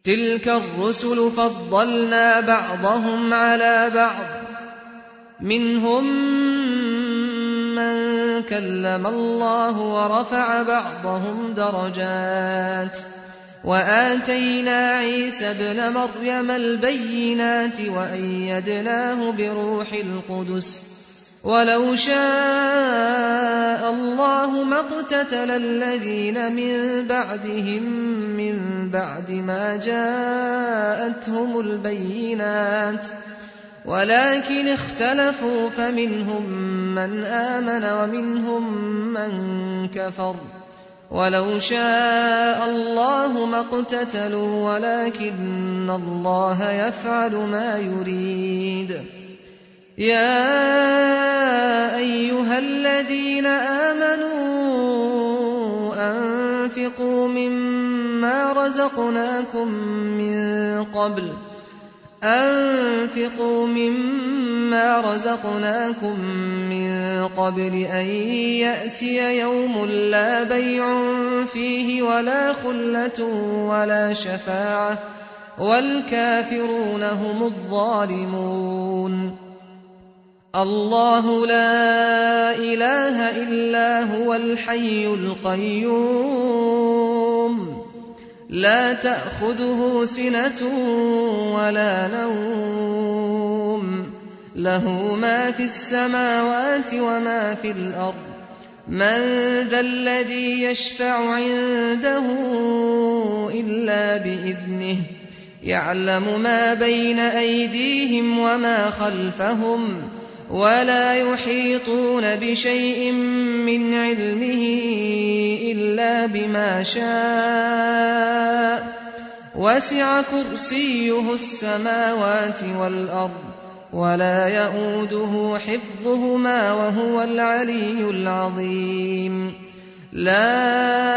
تلك الرسل فضلنا بعضهم على بعض منهم من كلم الله ورفع بعضهم درجات وآتينا عيسى ابن مريم البينات وأيدناه بروح القدس ولو شاء الله ما اقتتل الذين من بعدهم من بعد ما جاءتهم البينات ولكن اختلفوا فمنهم من آمن ومنهم من كفر ولو شاء الله ما اقتتلوا ولكن الله يفعل ما يريد يا أيها الذين آمنوا أنفقوا مما رزقناكم من قبل أنفقوا مما رزقناكم من قبل أن يأتي يوم لا بيع فيه ولا خلة ولا شفاعة والكافرون هم الظالمون الله لا إله إلا هو الحي القيوم لا تأخذه سنة ولا نوم له ما في السماوات وما في الأرض من ذا الذي يشفع عنده إلا بإذنه يعلم ما بين أيديهم وما خلفهم ولا يحيطون بشيء من علمه إلا بما شاء وسع كرسيه السماوات والأرض ولا يؤوده حفظهما وهو العلي العظيم لا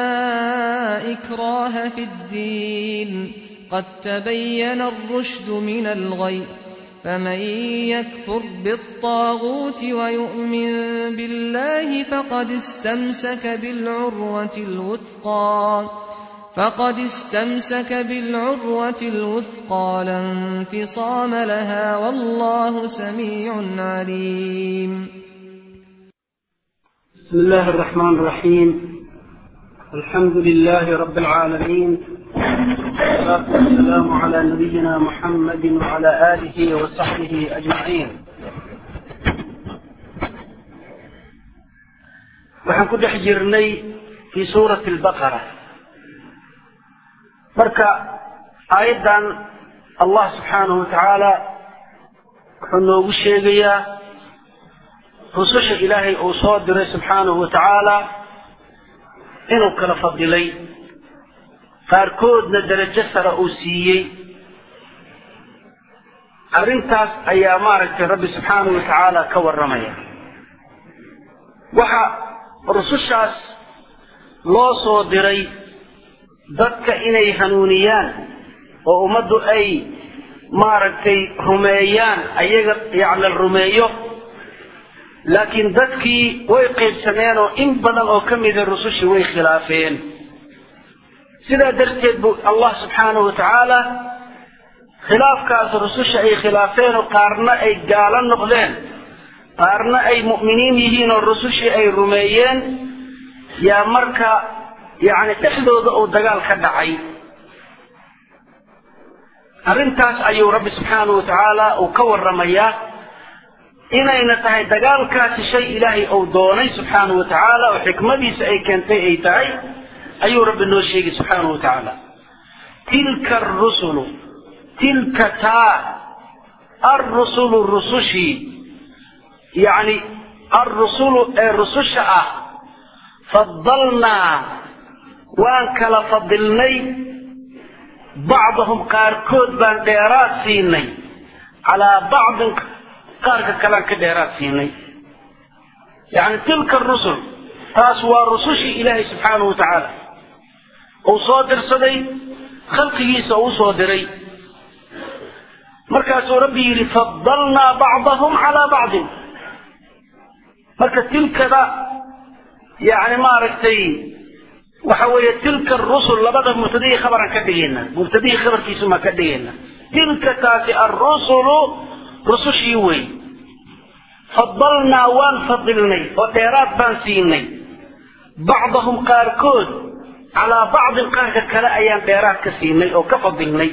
إكراه في الدين قد تبين الرشد من الغي فمن يكفر بالطاغوت ويؤمن بالله فقد استمسك بالعروة الوثقى فقد استمسك بالعروة الوثقى لا انفصام لها والله سميع عليم بسم الله الرحمن الرحيم الحمد لله رب العالمين والصلاة والسلام على نبينا محمد وعلى آله وصحبه أجمعين waxaan ku dhex jirnay fii suurati albaqara marka aayaddan allah subxaanahu wa tacaala wuxuu noogu sheegayaa rususha ilaahay uu soo diray subxaanahu wa tacaala inuu kala fadilay qaarkoodna darajo sare uu siiyey arrintaas ayaa maaragtay rabbi subxaanahu wa tacaala ka warramaya waxa rusushaas loo soo diray dadka inay hanuuniyaan oo ummaddu ay maaragtay rumeeyaan ayaga yani la rumeeyo laakiin dadkii way qaybsameen oo in badan oo ka mida rusushii way khilaafeen sidaa darteed bu allah subxaanahu wa tacaala khilaafkaas rususha ay khilaafeen oo qaarna ay gaalo noqdeen qaarna ay mu'miniin yihiin oo rusushii ay rumeeyeen yaa marka yacni dhexdooda uu dagaal ka dhacay arrintaas ayuu rabbi subxaanahu wa tacaala uu ka warramayaa inayna tahay dagaalkaasi shay ilaahay uu doonay subxaanahu wa tacaala oo xikmadiisa ay keentay ay tahay ayuu rabbi noo sheegay subxaanahu wa tacaala tilka arusulu tilka taa arrusulu rusushii yacni arrusulu ee rususha ah fadalnaa waan kala fadilnay bacdahum qaarkood baan dheeraad siinay calaa bacdin qaarka kalean ka dheeraad siinay yacni tilka rusul taas waa rusushii ilaahay subxaanahu wa tacaala uu soo dirsaday khalqigiisa uu soo diray markaasuu rabbi yidhi fadalnaa bacdahum calaa bacdin marka tilkada yacni maaragtay waxa weeye tilka arusul labada mubtadihii khabaran ka dhigayna mubtadihii khabarkiisumaa ka dhigayna tilka taasi arusulu rusushii wey fadalnaa waan fadilnay oo dheeraad baan siinay bacdahum qaarkood calaa bacdin qaarka kale ayaan dheeraad ka siinay oo ka fadilnay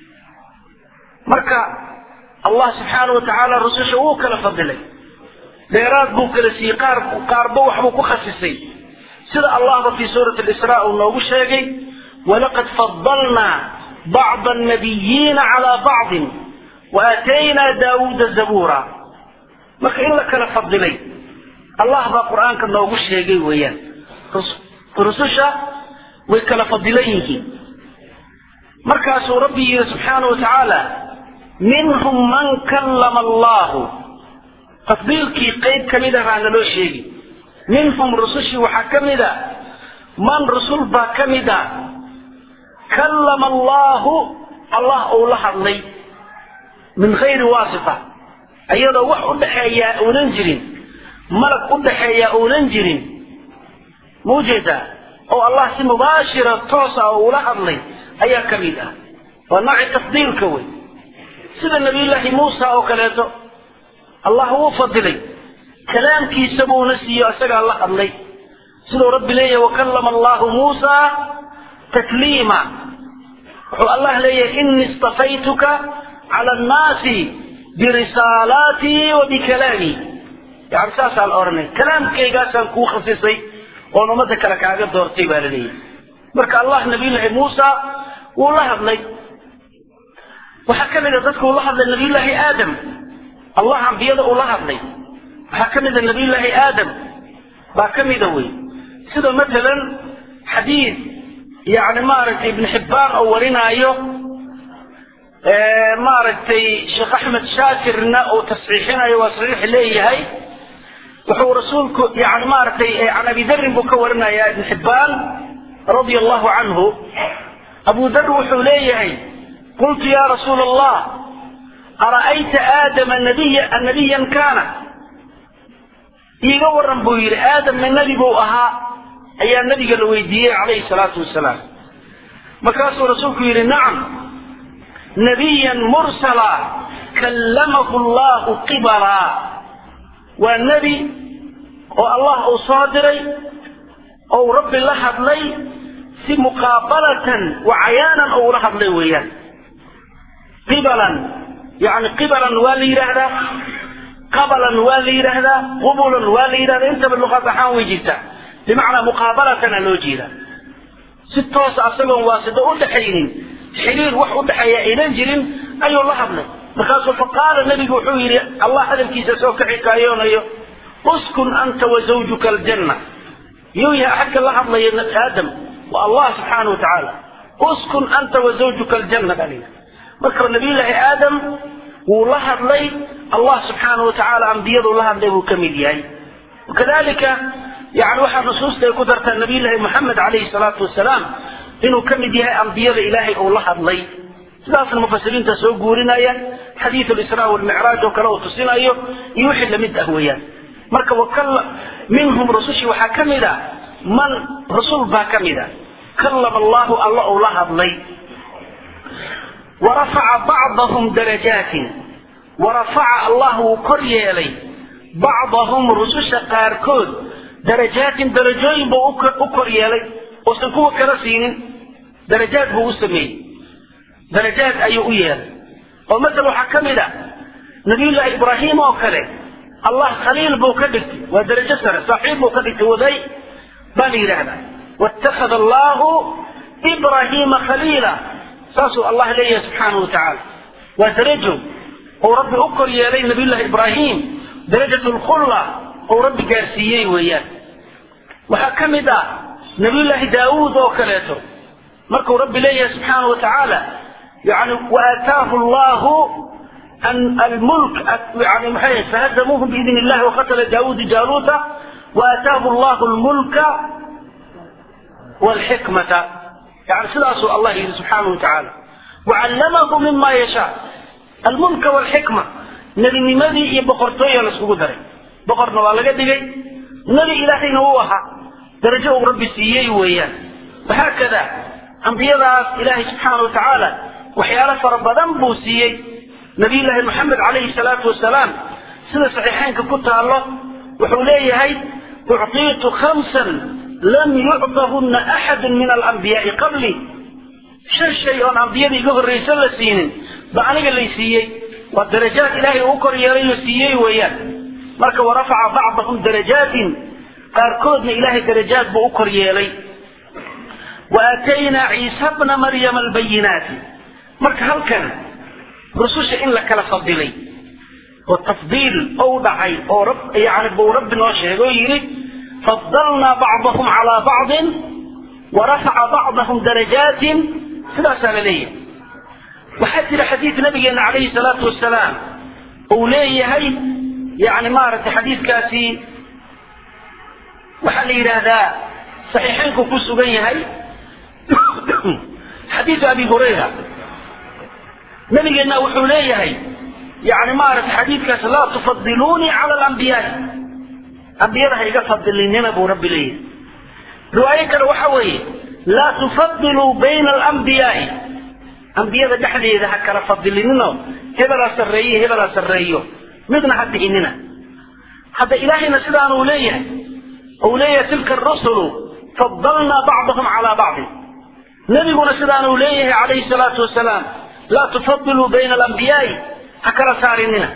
marka allah subxaana wa tacaala rususha wuu kala fadilay dheeraad buu kala siiyey qaar qaarba waxbuu ku khasisay sida allahba fii suurati lisraa uu noogu sheegay walaqad fadalnaa bacda annabiyiina calaa bacdin wa aataynaa daawuuda zabuura marka in la kala fadilay allah baa qur-aanka noogu sheegay weeyaan rususha way kala fadilan yihiin markaasuu rabbi yidhi subxaana wa tacaala minhum man kallama allahu tafdiilkii qayb ka mid ah baa naloo sheegi minhum rusushii waxaa ka mid a man rusul baa ka mid a kallama allahu allah uu la hadlay min gayri waasita iyadoo wax u dhaxeeyaa uunan jirin malag u dhaxeeyaa uunan jirin ma ujeedaa oo allah si mubaashira toosa oo ula hadlay ayaa ka mid ah waa nooci tafdiilka wey sida nabiyullaahi muusa oo kaleeto allah wuu fadilay kalaamkiisa buuna siiyo isagaa la hadlay siduu rabbi leeyahay wakallama allahu muusa takliima wuxuu allah leeyahay inii istafaytuka cala annaasi birisaalaatii wa bikalaamii yani saasaa la odhanay kalaamkaygaasaan kuu khasisay oon ummadda kale kaaga doortay baa la leeyahay marka allah nabiyullaahi muusa wuu la hadlay waxaa ka mid a dadka uu la hadlay nabiyullaahi aadam allah ambiyada uu la hadlay waxaa ka mid a nabiyullaahi aadam baa ka mida wey sida matalan xadiid yani maaragtay ibn xibbaan oo warinaayo maaragtay sheekh axmed shaakirna uu tasxiixinayo waa saxiix leeyahay wuxuu rasuulku yani maaragtay can abi darin buu ka warinaya ibn xibbaan radia allahu canhu abu dar wuxuu leeyahay qultu ya rasuula allah ara'ayta aadama nabiya nabiyan kaana iiga waran buu yidhi aadamna nebi buu ahaa ayaa nabiga la weydiiyey calayhi salaatu wasalaam markaasuu rasuulku yidhi nacam nabiyan mursala kallamahu allahu qibalaa waa nebi oo allah uu soo diray ou rabbi la hadlay si muqaabalatan wa cayaanan ou ula hadlay weeyaan qibalan yani qibalan waa la yidhaahdaa qabalan waa la yidhaahdaa qubulan waa la yidhahdaa intaba luqad ahaan way jirtaa bimacnaa muqaabalatana loo jeeda si toosa asagoon waasito u dhaxaynin xiriir wax u dhexeeya aynan jirin ayuu la hadlay markaasuu faqaala nebigu wuxuu yidhi allah hadalkiisa soo ka xikaayoonayo uskun anta wa zawjuka aljanna yuu yahay xagga la hadlaya aadam waa allah subxaana wa tacaala uskun anta wa zawjuka aljanna baa layidhi marka nabiyullaahi aadam wuu la hadlay allah subxaana wa tacaala ambiyadu la hadlay buu ka mid yahay wakadalika yani waxaa nusuusta ay ku dartaa nabiyullaahi moxamed calayhi salaatu wasalaam inuu ka mid yahay ambiyada ilaahay uu la hadlay sidaasna mufasiriinta soo guurinaya xadiid lisraa walmicraaj oo kale uu tusinayo iyo wixii lamid ah weeyaan marka wakalla minhum rusushii waxaa ka mid a man rasul baa ka mid a kallama allahu alla uu la hadlay warafaca bacdahum darajaatin warafaca allah wuu kor yeelay bacdahum rususha qaarkood darajaatin darajooyin buu u kor yeelay uusan kuwa kala siinin darajaad buu u sameeyey darajaad ayuu u yeelay oo masala waxaa ka mid a nabiyullaahi ibraahim oo kale allah khaliil buu ka dhigtay waa darajo sare saaxiib buu ka dhigtay waday baa la yidhaahdaa waittakhada allahu ibraahiima khaliila saasuu allah leeyahay subxaanahu wa tacaala waa darajo uu rabbi u kor yeelay nabiyullahi ibraahim darajat lkhulla uu rabbi gaarsiiyey weeyaan waxaa ka mid ah nabiyullaahi daawuud oo kaleeto markuu rabbi leeyahay subxaanahu wa tacaala yani waataahu llahu almulk yani maxay fahazamuuhum biidn illahi waqatala daawuudu jaaluuta waataahu llahu lmulka walxikmata yani sidaasuu allah yidhi subxaanahu wa tacaala wacallamahu mima yashaa almulka walxikma nebinimadii iyo boqortooya la iskugu daray boqorna waa laga dhigay nebi ilaahayna wuu ahaa darajo uu rabbi siiyey weeyaan wahaakada ambiyadaas ilaahay subxaana wa tacaala waxyaalo fara badan buu siiyey nabiyullaahi moxamed calayhi salaatu wasalaam sida saxiixeynka ku taallo wuxuu leeyahay ucطiitu khamsan lam yucطahunna axadu min alambiyaai qabli shan shay oon ambiyada iga horraysan la siinin ba aniga lay siiyey waa darajaad ilaahay uu kor yeelay la siiyey weeyaan marka warafaca bacdahum darajaatin qaarkoodna ilaahay darajaad buu u kor yeelay wa aataynaa ciisa bna maryama albayinaati marka halkan rususha in la kala fadilay oo tafdiil ou dhacay oo rab yani buu rabbi noo sheegay oo yidhi fadalnaa bacdahum calaa bacdin warafaca bacdahum darajaatin sidaasaa la leeyahay waxaa jira xadiid nabigeena calayhi salaatu wasalaam uu leeyahay yani maaragtay xadiidkaasi waxaa la yidhaahdaa saxiixeynku ku sugan yahay xadiidu abi hurayra nabigeenna wuxuu leeyahay yani maaragtay xadiidkaas laa tufadiluunii cala alambiyaai ambiyada ha iga fadilinina buu rabbi leeyahay riwaayo kale waxa weeye laa tufadiluu bayna alambiyaai ambiyada dhexdeeda ha kala fadilinino hebelaa sarreeye hebelaa sarreeyo midna ha dhihinina hadda ilaahayna sidaanuu leeyahay ou leeyahay tilka arusulu fadalnaa bacdahum calaa bacdin nebiguna sidaanuu leeyahay calayhi salaatu wasalaam laa tufadiluu bayna alambiyaai ha kala saarinina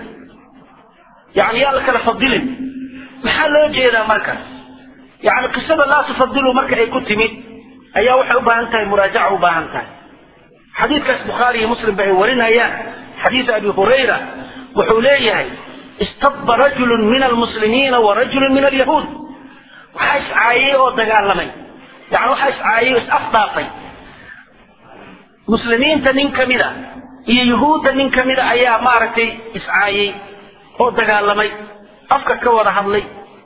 yani yaa la kala fadilin maxaa loo jeedaa marka yani qisada laa tufadiluu marka ay ku timid ayaa waxay u baahan tahay muraajaca u baahan tahay xadiidkaas bukhaari iyo muslim ba ay warinayaan xadiidu abi hurayra wuxuu leeyahay istabba rajulun min almuslimiina wa rajulun min alyahuud waxaa iscaayay oo dagaalamay yani waxaa iscaayay oo is-afdaafay muslimiinta nin ka mida iyo yuhuudda nin ka mida ayaa maaragtay iscaayay oo dagaalamay afka ka wada hadlay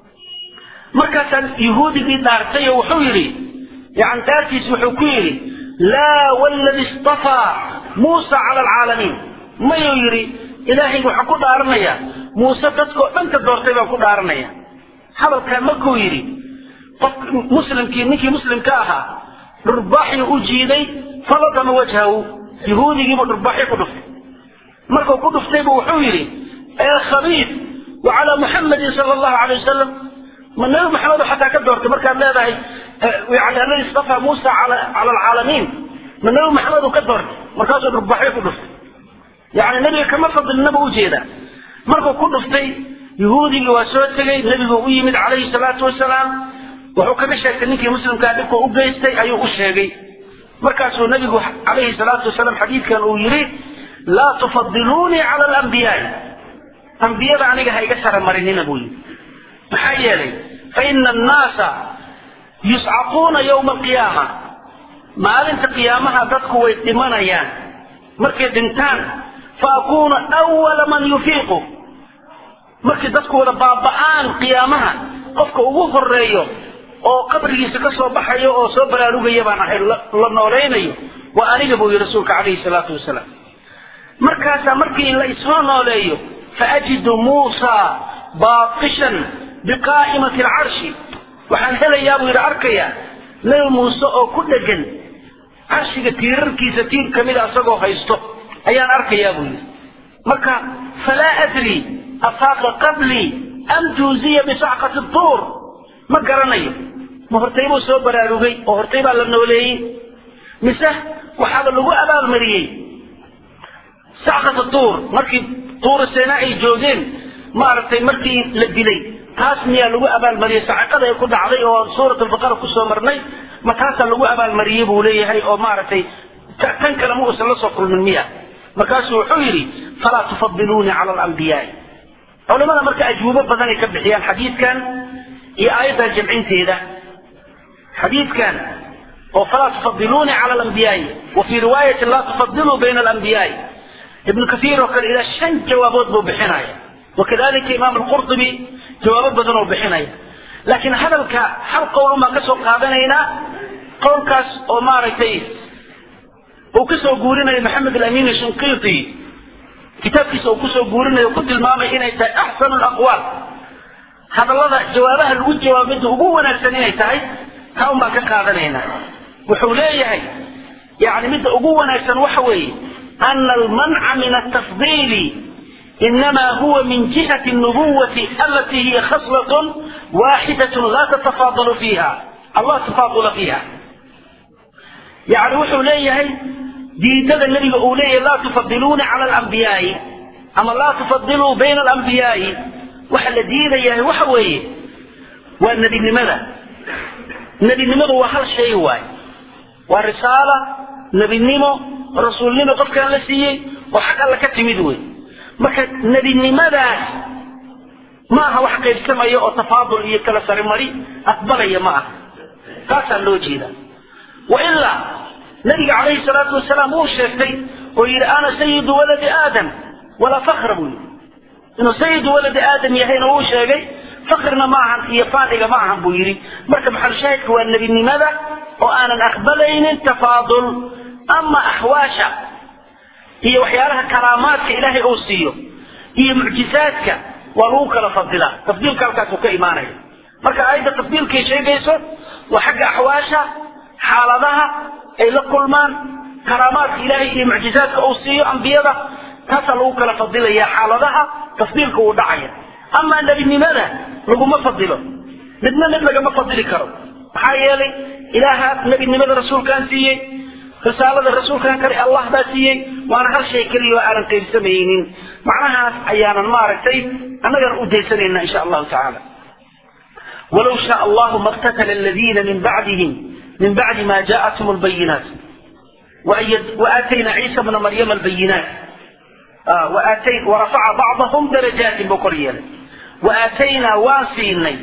markaasaan yuhuudigii dhaartay oo wuxuu yidhi yani daartiis wuxuu ku yidhi laa wladi istafaa muusa cala alcaalamiin mayuu yidhi ilaahay waxaan ku dhaaranayaa muuse dadkao dhan ka doortay baan ku dhaaranaya hadalkaa markuu yidhi qof muslimkii ninkii muslimka ahaa dhurbaaxii u jiiday faladama wajhahu yahuudigiibuu dhurbaaxi ku dhuftay markuu ku dhuftaybu wuxuu yidhi ee khabiid wa calaa muxamadin sala allahu alay wasalam ma nabi maxamedo xataa ka doortay markaad leedahay yani alladii istafaa muusa cala alcaalamiin ma nabi maxamed uu ka doortay markaasuu dhurbaxyo ku dhuftay yani nebiga kama fadilnaba ujeedaa markuu ku dhuftay yahuudigii waa soo tegey nebigu u yimid calayhi salaatu wasalaam wuxuu kaga sheegtay ninkii muslimkaa dhibka u geystay ayuu u sheegay markaasuu nebigu calayhi salaatu wasalaam xadiidkan uu yidhi laa tufadiluunii cala alambiyaai ambiyada aniga ha iga saramarinina buu yidhi maxaa yeelay fa ina annaasa yuscaquuna yowma alqiyaama maalinta qiyaamaha dadku way dhimanayaan markay dhintaan fa akuunu awala man yufiiqu markay dadku wada baaba'aan qiyaamaha qofka ugu horeeyo oo qabrigiisa ka soo baxayo oo soo baraarugaya baan ahay la noolaynayo waa aniga buu yihi rasuulka calayhi salaatu wasalaam markaasaa markii la isoo nooleeyo faajidu muusa baaqishan biqaa'imati alcarshi waxaan helayaa buu yidhi arkayaa nabi muuse oo ku dhegan carshiga tiirarkiisa tiir ka mida isagoo haysto ayaan arkayaa buu yidhi marka falaa adri afaaqa qablii am juuziya bisacqati tuur ma garanayo ma hortay buu soo baraarugay oo hortay baa la nooleeyey mise waxaaba lagu abaalmariyey sacqata tuur markii tuura seena ay joogeen maaragtay markii la dilay taas miyaa lagu abaalmariyey sacaqada ay ku dhacday oo suurat albaqara kusoo marnay ma taasaa lagu abaalmariyey buu leeyahay oo maaragtay tan kale ma uusan la soo kulmin miya markaasuu wuxuu yidhi falaa tufadiluunii cala alambiyaai culimada marka ajwubo badanay ka bixiyaan xadiidkan iyo aayaddan jamcinteeda xadiidkan oo falaa tufadiluunii cala alambiyaai wa fii riwaayatin laa tufadiluu bayna alambiyaai ibnu kaiir oo kale ilaa shan jawaabood buu bixinaya wakadalika imaam alqurtubi jawaabo badan oo bixinaya laakiin hadalka hal qowl baan ka soo qaadanaynaa qowlkaas oo maaragtay uu kasoo guurinayo maxamed alamin shinqiiti kitaabkiisa uu kusoo guurinayo ku tilmaamay inay tahay axsanu laqwaal hadallada jawaabaha lagu jawaabo midda ugu wanaagsan inay tahay taa un baan ka qaadanaynaa wuxuu leeyahay yani midda ugu wanaagsan waxa weeye ana almanca min altafdiili inama huwa min jihati الnubuwati alati hiya khaslat waaxidaة la tatafaadalu fiiha allah tafaadula fiiha yani wuxuu leeyahay diidada nebiga uu leeyahay laa tufadiluuna cala alambiyaai ama laa tufadiluu bayna alambiyaai waxa la diidayahay waxa weeye waa nebinimada nebinimadu waa hal shay waay waa risaala nebinimo rasuulnimo qofkaan la siiyey oo xag alla ka timid wey marka nebinimadaas ma aha wax qaybsamaya oo tafaadul iyo kala sarimari aqbalaya ma aha taasaa loo jeeda wailaa nabiga calayhi salaatu wasalaam wuu sheegtay oo yidhi ana sayidu waladi aadam walaa fakra buu yidhi inuu sayidu waladi aadam yahayna wuu sheegay fakrina ma ahan iyo faadhiga ma ahan buu yidhi marka maxalushaahidka waa nebinimada oo aanan aqbalaynin tafaadul ama axwaasha iyo waxyaalaha karaamaadka ilaahay uu siiyo iyo mucjizaadka waa lagu kala fadilaa tafdiilka halkaasuu ka imaanaya marka aayadda tafdiilkay sheegayso waa xagga axwaasha xaaladaha ay la kulmaan karaamaadka ilaahay iyo mucjizaadka uu siiyo ambiyada taasaa lagu kala fadilaya xaaladaha tafdiilka uu dhacaya amaa nebinimada laguma fadilo midna mid lagama fadili karo maxaa yeelay ilaaha nebinimada rasuulkaan siiyey risaalada rasuulkan kale allah baa siiyey waana hal shay keliya oo aanan qaybsamaynin macnahaas ayaanan maaragtay annagana u daysanayna insha allahu tacaala walow shaa allahu maktatala aladiina min bacdihim min bacdi ma jaaءathum albayinaat waatayna ciisa bna maryama albayinaat warafaca bacdahum darajaatin buu kor yeelay waaataynaa waan siinay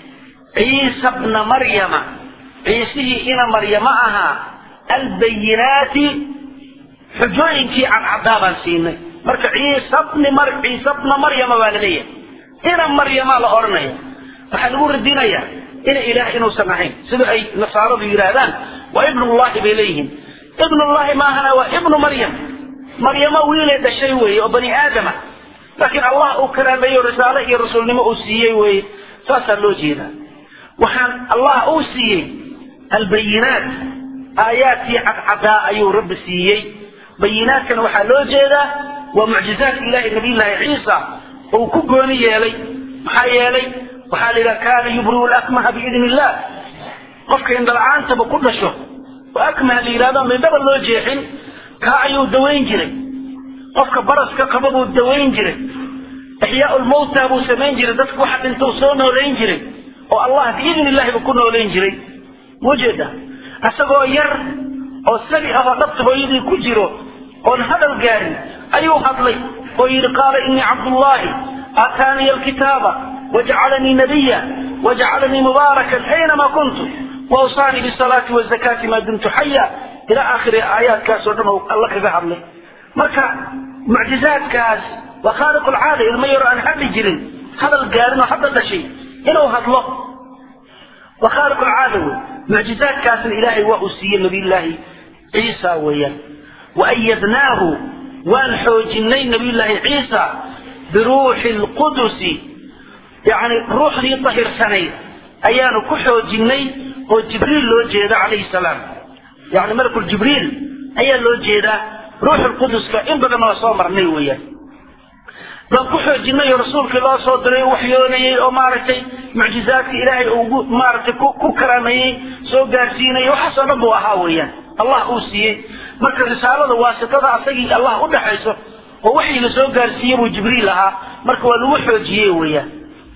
ciisa bna maryama ciisihii ina maryama ahaa albayinaati xujooyinkii cadcadaa baan siinay marka ciisa bni mar ciisa bna maryama baa la leeyahay ina maryama la odhanaya waxaa lagu radinayaa ina ilaah inuusan ahayn sida ay nasaaradu yidhaahdaan waa ibnullahi bay leeyihiin ibnullahi maahana waa ibnu maryam maryamo wiilay dhashay weeye oo bani aadama laakiin allah uu karaameeyo risaale iyo rasuulnimo uu siiyey weeye saasaa loo jeedaa waxaan allah uu siiyey albayinaat aayaadkii cadcadaa ayuu rabbi siiyey bayinaadkana waxaa loo jeedaa waa mucjizaadka ilahi nabiyllaahi ciisa uu ku gooni yeelay maxaa yeelay waxaa la yidhaha kaana yubriu lakmaha biidni illah qofka indhala-aantaba ku dhasho oo akmaha la yidhahdo mindhaba loo jeexin kaa ayuu dawayn jiray qofka baraska qaba buu dawayn jiray ixyaau lmawta buu samayn jiray dadka waxa dhintou soo noolayn jiray oo allah biidni illahi buu ku noolayn jiray mujeeda isagoo yar oo sabi ah oo dhabta hooyadii ku jiro oon hadal gaarin ayuu hadlay oo yidhi qaala inii cabdullaahi aataaniya alkitaaba wajcalanii nabiya wajcalanii mubaarakan aynamaa kuntu wawsaanii bisalaati wazakaati maa dumtu xaya ila aakhiri aayaadkaas oo dhan oo alla kaga hadlay marka mucjizaadkaas waa khaaliq lcaada ilmo yaro aan hadli jirin hadal gaarin oo hadda dhashay inuu hadlo waa khaaliq lcaada wey mucjizaadkaasna ilaahay waa uu siiyey nabiyullaahi ciisa weeyaan waayadnaahu waan xoojinay nabiyullaahi ciisa biruuxi lqudusi yani ruuxdii dahirsanayd ayaanu ku xoojinay oo jibriil loo jeeda calayhi salaam yani malakul jibriil ayaa loo jeedaa ruuxul quduska in badan waa soo marnay weeyaan baan ku xoojinay oo rasuulkii loo soo diray u waxyoonayey oo maaragtay mucjizaadka ilaahay ugu maaragtay ku karaameeyey soo gaarsiinayay waxaasoo dhan buu ahaa weeyaan allah uu siiyey marka risaalada waasitada asagii allah u dhaxayso oo waxii la soo gaarsiiyey buu jibriil ahaa marka waa lagu xoojiyey weeyaan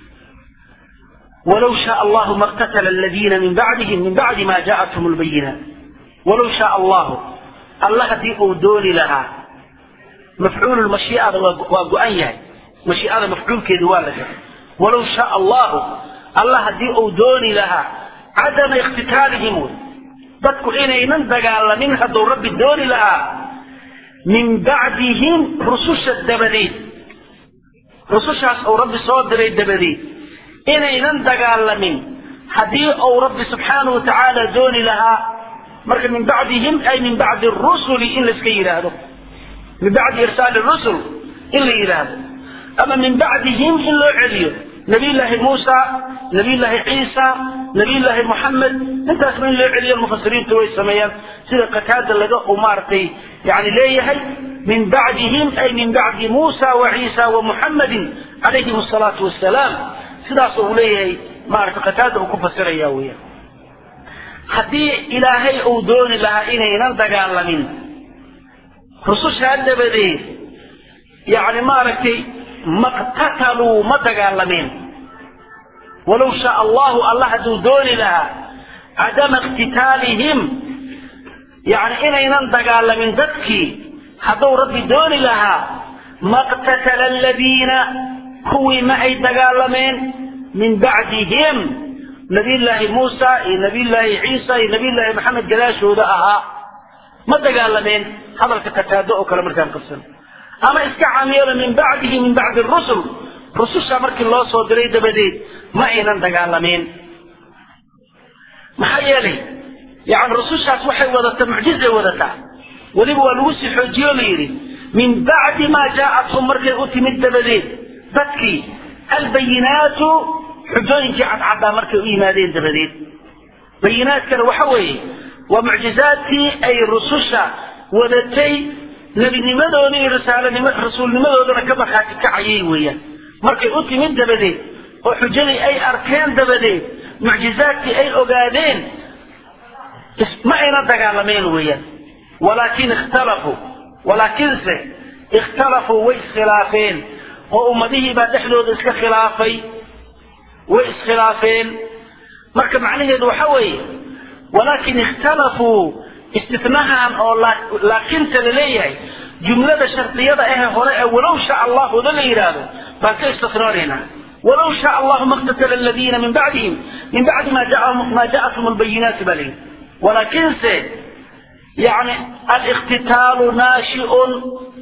walow shaa allahu maktatala aladiina min bacdihim min bacdi ma jaathum lbayinaat walow shaa allahu alla haddii uu dooni lahaa mafcuulu mashiicada waa go-an yahay mashiicada mafcuulkeedi waa la garay walow shaa allahu alla haddii uu dooni lahaa cadama ikhtitaalihim wey dadku inaynan dagaalamin hadduu rabbi dooni lahaa min bacdihim rususha dabadeed rusushaas uu rabbi soo diray dabadeed inaynan dagaalamin haddii uu rabbi subxaanahu watacaala dooni lahaa marka min bacdihim ay min bacdi rusuli in laiska yidhaahdo min bacdi irsaali rusul in la yidhaahdo ama min bacdihim in loo celiyo nabiyullaahi muusa nabiyullaahi ciisa nabiyullaahi moxamed intaasba in loo celiyo mufasiriintu way sameeyaan sida qataada laga u maaragtay yani leeyahay min bacdihim ay min bacdi muusa wa ciisa wa muxammadin calayhim asalaatu wassalaam sidaas uu leeyahay maaragtay qataada uu ku fasiraya weeyaan haddii ilaahay uu dooni lahaa inaynan dagaalamin rusushaa dabadeed yani maaragtay maqtataluu ma dagaalameen walow shaa allahu allah hadduu dooni lahaa cadama iqtitaalihim yani inaynan dagaalamin dadkii hadduu rabbi dooni lahaa maqtatala aladiina kuwii ma ay dagaalameen min bacdihim nabiyullaahi muusa iyo nabiyullaahi ciisa iyo nabiyullaahi maxamed gadaashooda ahaa ma dagaalameen hadalka kataado oo kale markaan qabsano ama iska caamiyeelo min bacdihi min bacdi rusul rususha markii loo soo diray dabadeed ma aynan dagaalameen maxaa yeelay yani rusushaas waxay wadataa mucjizay wadataa weliba waa lagu sii xoojiyo la yidhi min bacdi maa jaa'athum markay u timid dabadeed dadkii albayinaatu xujooyinkii cadcaddaa markay u yimaadeen dabadeed bayinaadkana waxa weeye waa mucjizaadkii ay rususha wadatay nebinimadooda iyo risaalanimo rasuulnimadoodana ka markhaati kacayay weeyaan markay u timid dabadeed oo xujadii ay arkeen dabadeed mucjizaadkii ay ogaadeen ma ayna dagaalameen weeyaan walaakin ikhtalafuu walaakinse ikhtalafuu way iskhilaafeen oo ummadihii baa dhexdooda iska khilaafay way iskhilaafeen marka macnaheedu waxa weeye walaakin ikhtalafuu istinahan oo laakinta la leeyahay jumlada shardiyada ahe hore ee walow shaa allahuda la yidhaahdo baan ka istisnoonaynaa walow shaa allahu maqtatala aladiina min bacdihim min bacdi ma ja'athum albayinaati baa layidhi walaakinse yani aliktitaalu naashiun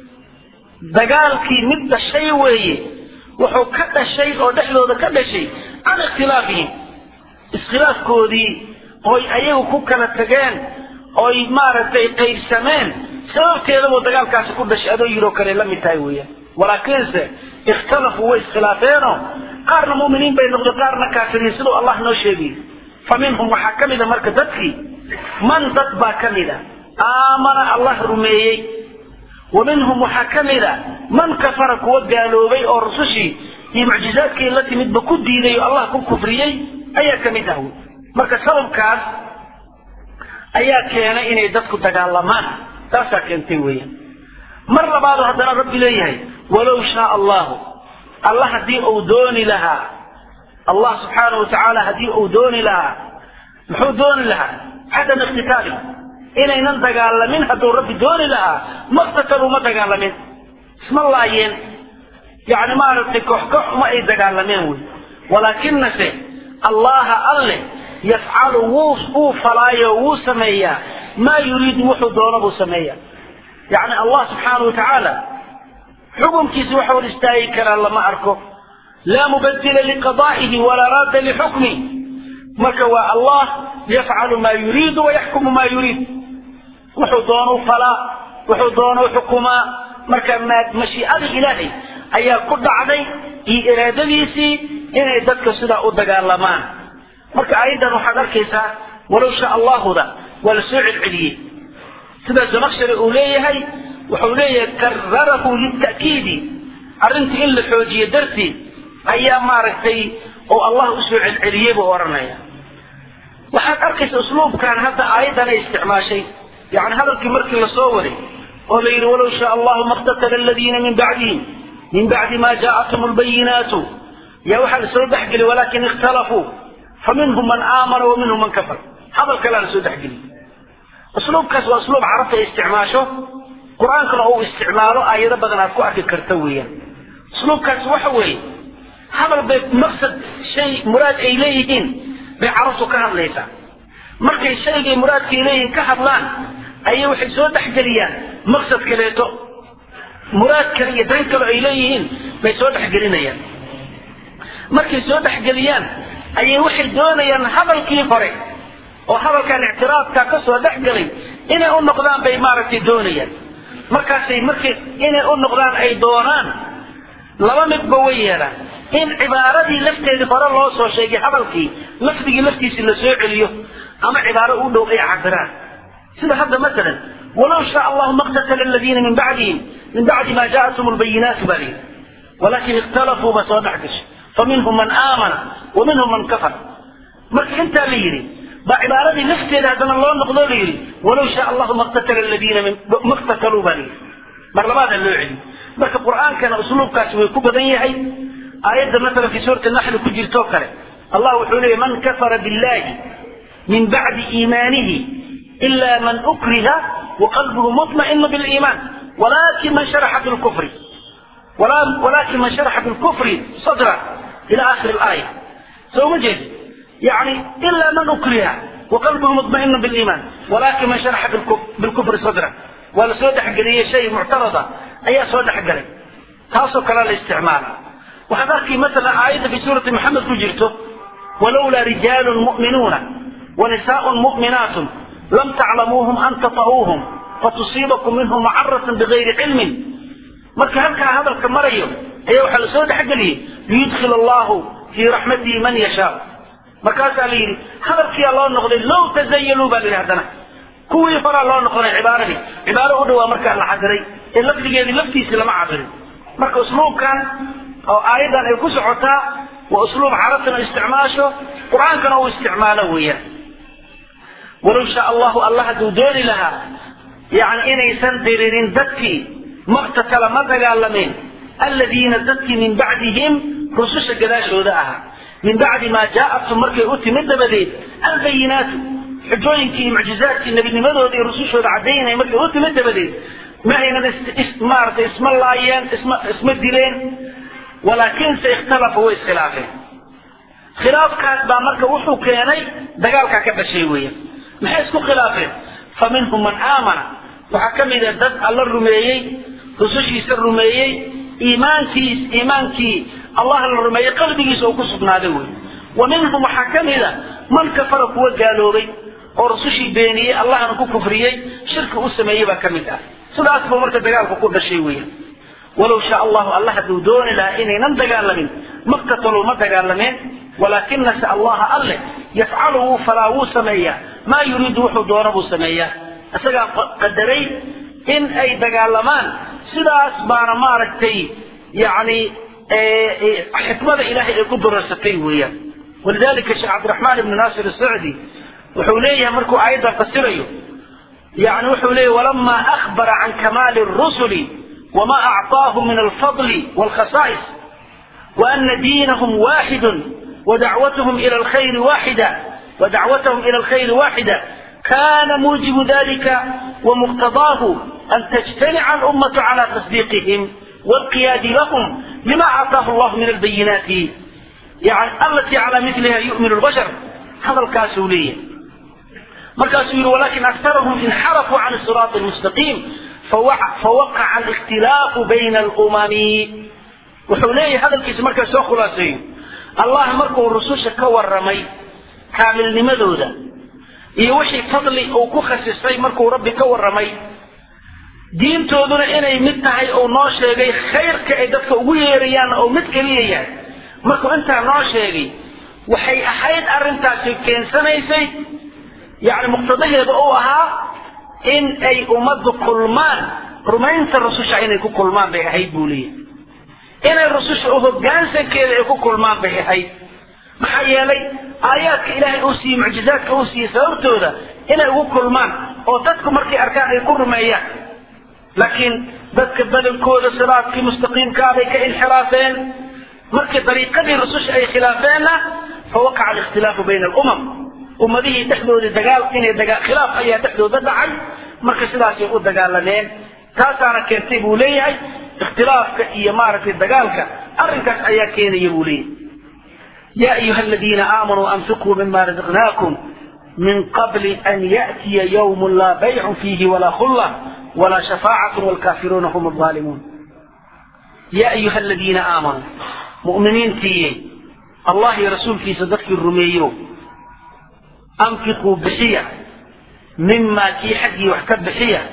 dagaalkii mid dhashay weeye wuxuu ka dhashay oo dhexdooda ka dhashay can ikhtilaafihim iskhilaafkoodii oy ayagu ku kala tageen oy maaragtay qaybsameen sababteedabuu dagaalkaasi ku dhashay adoo yiroo kale la mid tahay weeyaan walaakiinse ikhtalafuu way iskhilaafeenoo qaarna mu'miniin bay noqdeen qaarna kaafiriin siduu allah noo sheegay fa minhum waxaa ka mid a marka dadkii man dad baa ka mid a aamana allah rumeeyey wa minhum waxaa ka mid a man kafara kuwa gaaloobay oo rusushii iyo mucjizaadkii la timidba ku diiday oo allah ku kufriyey ayaa ka mid ah wey marka sababkaas ayaa keenay inay dadku dagaalamaan taasaa keentay weeyaan mar labaadu haddana rabbi leeyahay walow shaa allahu allah haddii uu dooni lahaa allah subxaanahu watacaala haddii uu dooni lahaa muxuu dooni lahaa cadam iqtitaali inaynan dagaalamin hadduu rabbi dooni lahaa maqtataluu ma dagaalamin isma laayeen yani maaragtay koox koox ma ay dagaalameen wey walaakinase allaha alle yafcalu wuu wuu falaayo wuu sameeyaa maa yuriidu wuxuu doono buu sameeya yani allah subxaana wa tacaala xukumkiisi waxa hor istaagi karaa lama arko laa mubadila liqadaa'ihi walaa raadda lixukmi marka waa allah yafcalu maa yuriidu wayaxkumu maa yuriid wuxuu doonu falaa wuxuu doonu xukumaa marka mashiicadii ilaahay ayaa ku dhacday iyo iraadadiisii inay dadka sidaa u dagaalamaan marka aayaddan waxaad arkaysaa walow shaa allahuda waa la soo celceliyey sida zamaqshari uu leeyahay wuxuu leeyahay kararahu lita'kiidi arrintii in la xoojiye darteed ayaa maaragtay oo allah usoo celceliyey buu odhanaya waxaad arkaysa usluubkan hadda aayaddan ay isticmaashay yani hadalkii markii lasoo waday oo la yidhi walow shaa allahu maqtatala aladiina min bacdihim min bacdi ma jaa'athum albayinaatu yaa waxaa lasoo dhexgeliy walakin ikhtalafuu faminhum man aamana wa minhum man kafar hadal kalea lasoo dhexgeliy usluubkaas waa usluub carabta ay isticmaasho qur-aankana uu isticmaalo aayado badan aad ku arki karta weeyaan usluubkaas waxa weeye hadal bay maqsad shay muraad ay leeyihiin bay carabtu ka hadlaysaa markay shaygay muraadkay leeyihiin ka hadlaan ayay waxay soo dhexgeliyaan maqsad kaleeto muraad kale iyo dan kale ay leeyihiin bay soo dhexgelinayaan markay soo dhexgeliyaan ayay waxay doonayaan hadalkii hore oo hadalkan ictiraafka ka soo dhexgelay inay u noqdaan bay maaragtay doonayaan markaasay markay inay u noqdaan ay doonaan laba midba way yeelaan in cibaaradii lafteedii hore loo soo sheegay hadalkii lafdigii laftiisii la soo celiyo ama cibaaro u dhow ay cabiraan sida hadda masalan walow shaa allahu maqtatala aladiina min bacdihim min bacdi ma jaatum lbayinaatu baa lihi walakin ikhtalafuu ba soo dhex gashay faminhum man aamana wa minhum man kafar marka intaa la yidhi baa cibaaradii lafteeda haddana loo noqdo la yidhi walow shaa allahu maqtatala aladiina maqtataluu baa lihi mar labaada loo celiyo marka qur'aankana usluubkaasi way ku badan yahay aayadda masalan fi suurati naxli ku jirtoo kale allah wuxuu leeyahy man kafara billahi min bacdi iimaanihi ila man ukriha waqalbuhu mutma'inu biliiman walakin man sharaxa bilkufri walakin man sharaxa bilkufri sadra ila akhiri alaaya soo ma jeed yani ila man ukriha waqalbuhu mutma'inu biliiman walakin man sharaxa bilkufri sadra waa la soo dhexgeliyey shay muctarada ayaa soo dhexgalay taasoo kale la isticmaala waxaad arkay masalan aayadda fi suurati maxamed ku jirto walowlaa rijaalun mu'minuuna wanisaa'un mu'minaatun lam taclamuuhum an tata'uuhum fatusiibakum minhum macaratun bigayri cilmin marka halkaa hadalka marayo ayaa waxaa la soo dhexgeliyey liyudkhil allahu fii raxmatihi man yashaa markaasaa la yidhi hadalkiyaa loo noqday low tazayaluu baa la yidhi haddana kuwii horaa loo noqonay cibaaradii cibaaro u dhawaa markaa la cadiray ee lafdigeedii laftiisii lama cabirin marka usluubkan oo aayaddan ay ku socotaa waa usluub carabtana isticmaasho qur-aankana uu isticmaalo weeyaan walow shaa allahu alla hadduu dooni lahaa yani inaysan diririn dadkii maqtatala ma dagaalamin aladiina dadkii min bacdihim rususha gadaashooda ahaa min bacdi maa jaa'atum markay u timid dabadeed albayinaatu xujooyinkii iyo mucjizaadkii nebinimadooda iyo rusushooda caddaynaya markay u timid dabadeed ma aynan maaragtay isma laayeen isma isma dileen walaakinse ikhtalafa way iskhilaafeen khilaafkaas baa marka wuxuu keenay dagaalkaa ka dhashay weeyaan maxay isku khilaafeen fa minhum man aamana waxaa ka mid a dad alla rumeeyey rusushiisa rumeeyey iimaankiis iimaankii allah la rumeeyey qalbigiisa uu ku sugnaaday wey wa minhum waxaa ka mid a man kafara kuwa gaaloobay oo rusushii beeniyey allahna ku kufriyey shirki u sameeyey baa ka mid ah sidaas buu marka dagaalku ku dhashay weeyaan walow shaa allahu alla hadduu dooni lahaa inaynan dagaalamin maqtataluu ma dagaalameen walaakinase allaha alle yafcalu wuu falaa wuu sameeyaa maa yuriidu wuxuu doono buu sameeyaa isagaa qadaray in ay dagaalamaan sidaas baana maaragtay yani xikmada ilahay ay ku durarsatay weeyaan walidalika sheekh cabdiraxmaan ibnu naasir asacdi wuxuu leeyahay markuu aayaddan fasirayo yani wuxuu leeyahy walama akhbara can kamaali rusuli wama acطaahum min alfadli wاlkhasaa'is waana diinahum waaxidu wadacwatahum ila alkhayri waaxida ودعوتهم إلى الخير واحدة كان موجب ذلك ومقتضاه أن تجتمع الأمة على تصديقهم والقياد لهم لما أعطاه الله من البينات يعني التي على مثلها يؤمن البشر هذا الكاسولية مركز ولكن أكثرهم انحرفوا عن الصراط المستقيم فوقع الاختلاف بين الأمم وحوليه هذا الكيس مركز سوى خلاصين الله مركو الرسول كور رمي kaamilnimadooda iyo wixii fadli uu ku khasisay markuu rabbi ka warramay diintooduna inay mid tahay uu noo sheegay khayrka ay dadka ugu yeerayaan oo mid keliya yahay markuu intaa noo sheegay waxay ahayd arrintaasi keensanaysay yani muqtadaheeda uu ahaa in ay ummaddu kulmaan rumaynta rususha inay ku kulmaan bay ahayd buu leeyahy inay rususha u hoggaansankeeda ay ku kulmaan bay ahayd maxaa yeelay aayaadka ilaahay uu siiyey mucjizaadka uu siiyey sababtooda inay ugu kulmaan oo dadku markay arkaan ay ku rumeeyaan laakiin dadka badankooda siraadkii mustaqiimkaa bay ka inxiraafeen markii dariiqadii rususha ay khilaafeenna fawaqaca alikhtilaafu bayna alumam ummadihii dhexdoodii dagaal inay dagaa khilaaf ayaa dhexdooda dhacay marka sidaasay u dagaalameen taasaana keentay buu leeyahay ikhtilaafka iyo maaragtay dagaalka arrinkaas ayaa keenaya buu leeyahay يا أيها الذين آمنوا أنفقوا مما رزقناكم من قبل أن يأتي يوم لا بيع فيه ولا خلة ولا شفاعة والكافرون هم الظالمون يا أيها الذين آمنوا مؤمنين تي الله رسول في صدق الرميو أنفقوا بحية مما كي حقي وحكب بحية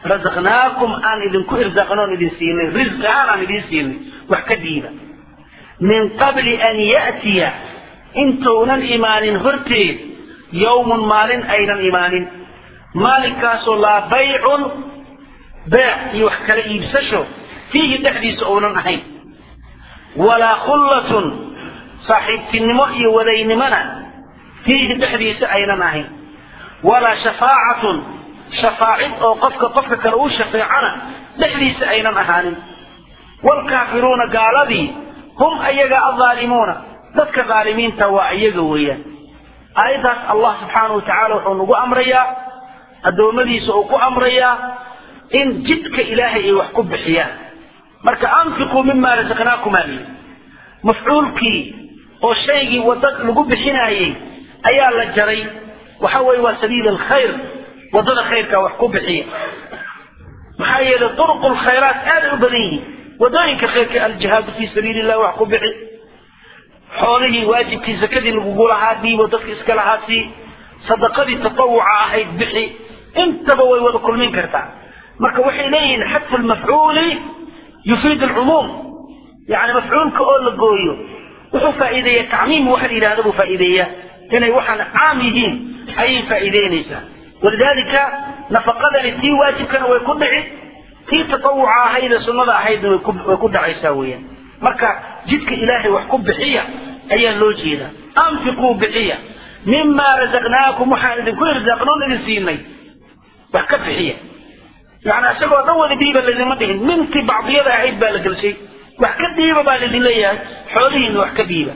رزقناكم أن إذن كو إرزقنون إذن سيني رزق أنا إذن سيني وحكدينا min qabli an ya'tiya intuunan imaanin horteed yowmun maalin aynan imaanin maalinkaasoo laa baycun beec iyo wax kala iibsasho fiihi dhexdiisa uunan ahayn walaa khullatun saaxiibtinimo iyo wadaynimona fiihi dhexdiisa aynan ahayn walaa shafaacatun shafaacid oo qofka qofka kale uu shafeecana dhexdiisa aynan ahaanin waalkaafiruuna gaaladii hum ayaga aldaalimuuna dadka dhaalimiinta waa iyaga weeyaan aayaddaas allah subxaanahu wa tacaala wuxuu nagu amrayaa addoommadiisa uu ku amrayaa in jidka ilaahay ay wax ku bixiyaan marka anfiquu mima rasaqnaakumaa liyi mafcuulkii oo shaygii wada lagu bixinaayey ayaa la jaray waxa weeye waa sabiil alkhayr wadada khayrka wax ku bixiya maxaa yeelay duruqu lkhayraat aaday u badan yihiin wadooyinka khayrka aljihaadu fii sabiili illahi wax ku bixi xoolihii waajibkii zakadii lagugu lahaa dhiibo dadka iska lahaa sii sadaqadii tatawuca ahayd bixi intaba way wada kulmin kartaa marka waxay leeyihiin xadfu lmafcuuli yufiid alcumuum yani mafcuulka oo la gooyo wuxuu faa'iideeya tacmiim waxa la yidhahda buu faa'iideeya inay waxaan caam yihiin ayay faa'iideynaysaa walidaalika nafaqadani tii waajibkana way ku dhici tii tatawuca ahayd ee sunnada ahaydna way ku way ku dhacaysaa weeyaan marka jidka ilaahay wax ku bixiya ayaa loo jeedaa anfiquu bixiya mima razaqnaakum waxaan idinku irsaaqnoon idin siinay wax ka bixiya yani isagoo dhan wada dhiiba laydinma dhihin mintii bacdiyada ahayd baa la gelshay wax ka dhiiba baa laydin leeyahay xoolihiina wax ka dhiiba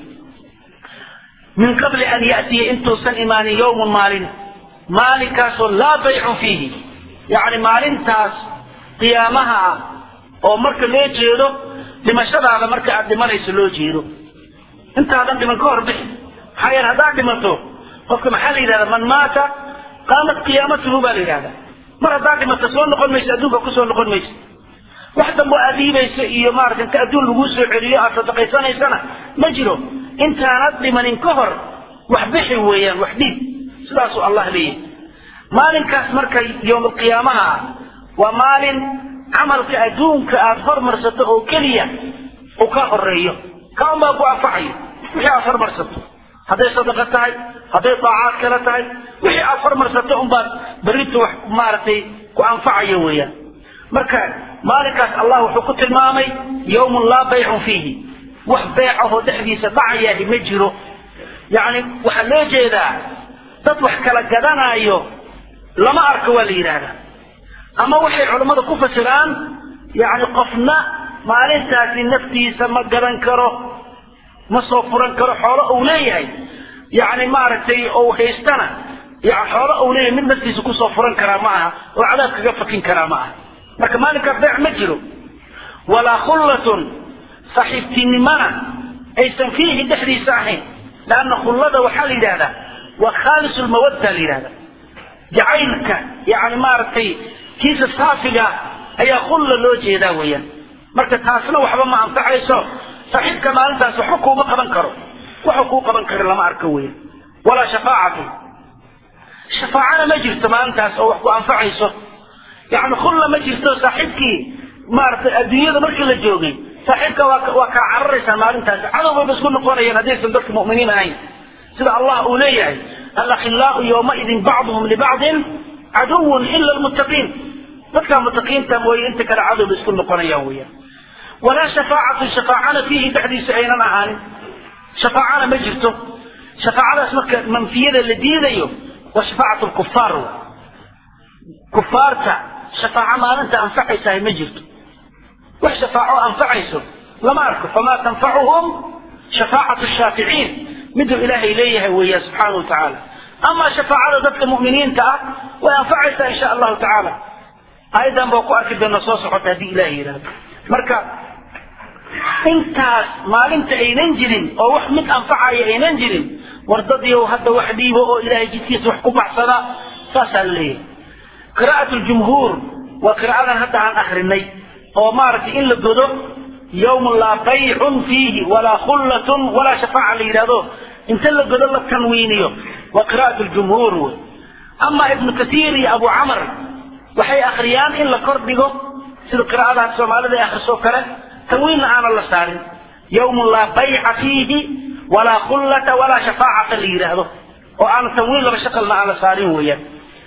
min qabli an ya'tiya intuusan imaanin yowmun maalin maalinkaasoo laa baycun fiihi yacni maalintaas qiyaamaha ah oo marka loo jeedo dhimashadaada marka aad dhimanayso loo jeedo intaadan dhiman ka hor bixi maxaa yeele haddaad dhimato qofka maxaa la yidhahda man maata qaamat qiyaamatuhu baa la yidhahda mar haddaad dhimato soo noqon mayso adduunka kusoo noqon mayso wax dambo aad dhiibayso iyo maarata inta adduun laguu soo celiyo aad sadaqaysanaysana ma jiro intaanad dhimanin ka hor wax bixi weeyaan wax dhiib sidaasuu allah leeyahy maalinkaas marka yowmalqiyaamaha ah waa maalin camalka adduunka aad hormarsato oo keliya uu ka horeeyo kaan baa ku anfacayo wixii aad hormarsato hadday sadaqa tahay hadday daacaad kale tahay wixii aad hormarsato unbaad berrinta wax maaragtay ku anfacayo weeyaan marka maalinkaas allah wuxuu ku tilmaamay yowmun laa baycun fiihi wax beecahoo dhexdiisa dhacayaahi ma jiro yacni waxaa loo jeedaa dad wax kala gadanaayo lama arko waa la yidhaahdaa ama waxay culammada ku fasiraan yacni qofna maalintaasi naftiisa ma gadan karo ma soo furan karo xoolo uu leeyahay yacni maaragtay ou haystana yani xoolo uu leeyahay mid naftiisa kusoo furan karaa ma aha oo cadaab kaga fakin karaa ma aha marka maalinkaas beec ma jiro walaa khullatun saaxiibtinimana aysan fiihi dhexdiisa ahayn leanna khullada waxaa la yidhahdaa waa khaalis lmawadda la yidhahda jacaylka yani maaragtay kiisa saafiga ayaa khulla loo jeedaa weeyaan marka taasna waxba ma anfacayso saaxiibka maalintaas waxba kuuma qaban karo waxa kuu qaban kara lama arko weeyaan walaa shafaacatu shafaacana ma jirto maalintaas oo wax ku anfacayso yani khulla ma jirto saaxiibkii maaragtay adduunyada markii la joogay saaxiibka waa waa kaa cararaysaa maalintaas cadowbayba isku noqonayaan haddaysan dadka mu'miniin ahayn sida allah uu leeyahay alakhilaau yowmaidin bacduhum libacdin caduwun ila lmuttaqiin dadka mutaqiinta mooye inta kale cadowba isku noqonayaan weeyaan walaa shafaacatu shafaacana fiihi dhexdiisa aynan ahaanin shafaacana ma jirto shafaacadaas marka manfiyada la diidayo waa shafaacatu lkufaar kufaarta shafaaco maalinta anfacaysahay ma jirto wax shafaaco anfacayso lama arko famaa tanfacuhum shafaacatu shaaficiin miduu ilaahay leeyahay weeya subxaana wa tacaala ama shafaacada dadka mu'miniinta ah way anfacaysaa insha allahu tacaala ayadan baa ku arki doona soo socota haddii ilahay yidhahdo marka intaas maalinta aynan jirin oo wax mid anfacaya aynan jirin war dadyow hadda wax dhiibo oo ilahay jidkiisa wax ku baxsada saasaa la leeyahay qiraa'at ljumhuur waa qiraa'adan hadda aan akrinay oo maaragtay in la godo yawmun laa baycun fiihi walaa khullatun walaa shafaaca la yidhahdo inta la godo la tanwiiniyo waa qiraa'at ljumhuur wey ama ibnu katiir iyo abu camar waxay akriyaan in la kor dhigo sida qiraa'adaha soomaalida ay akriso kale tanwiinna aanan la saarin yawmun laa bayca fiihi walaa khullata walaa shafaacata la yidhaahdo oo aan tanwiin laba shaqalna aan la saarin weeyaan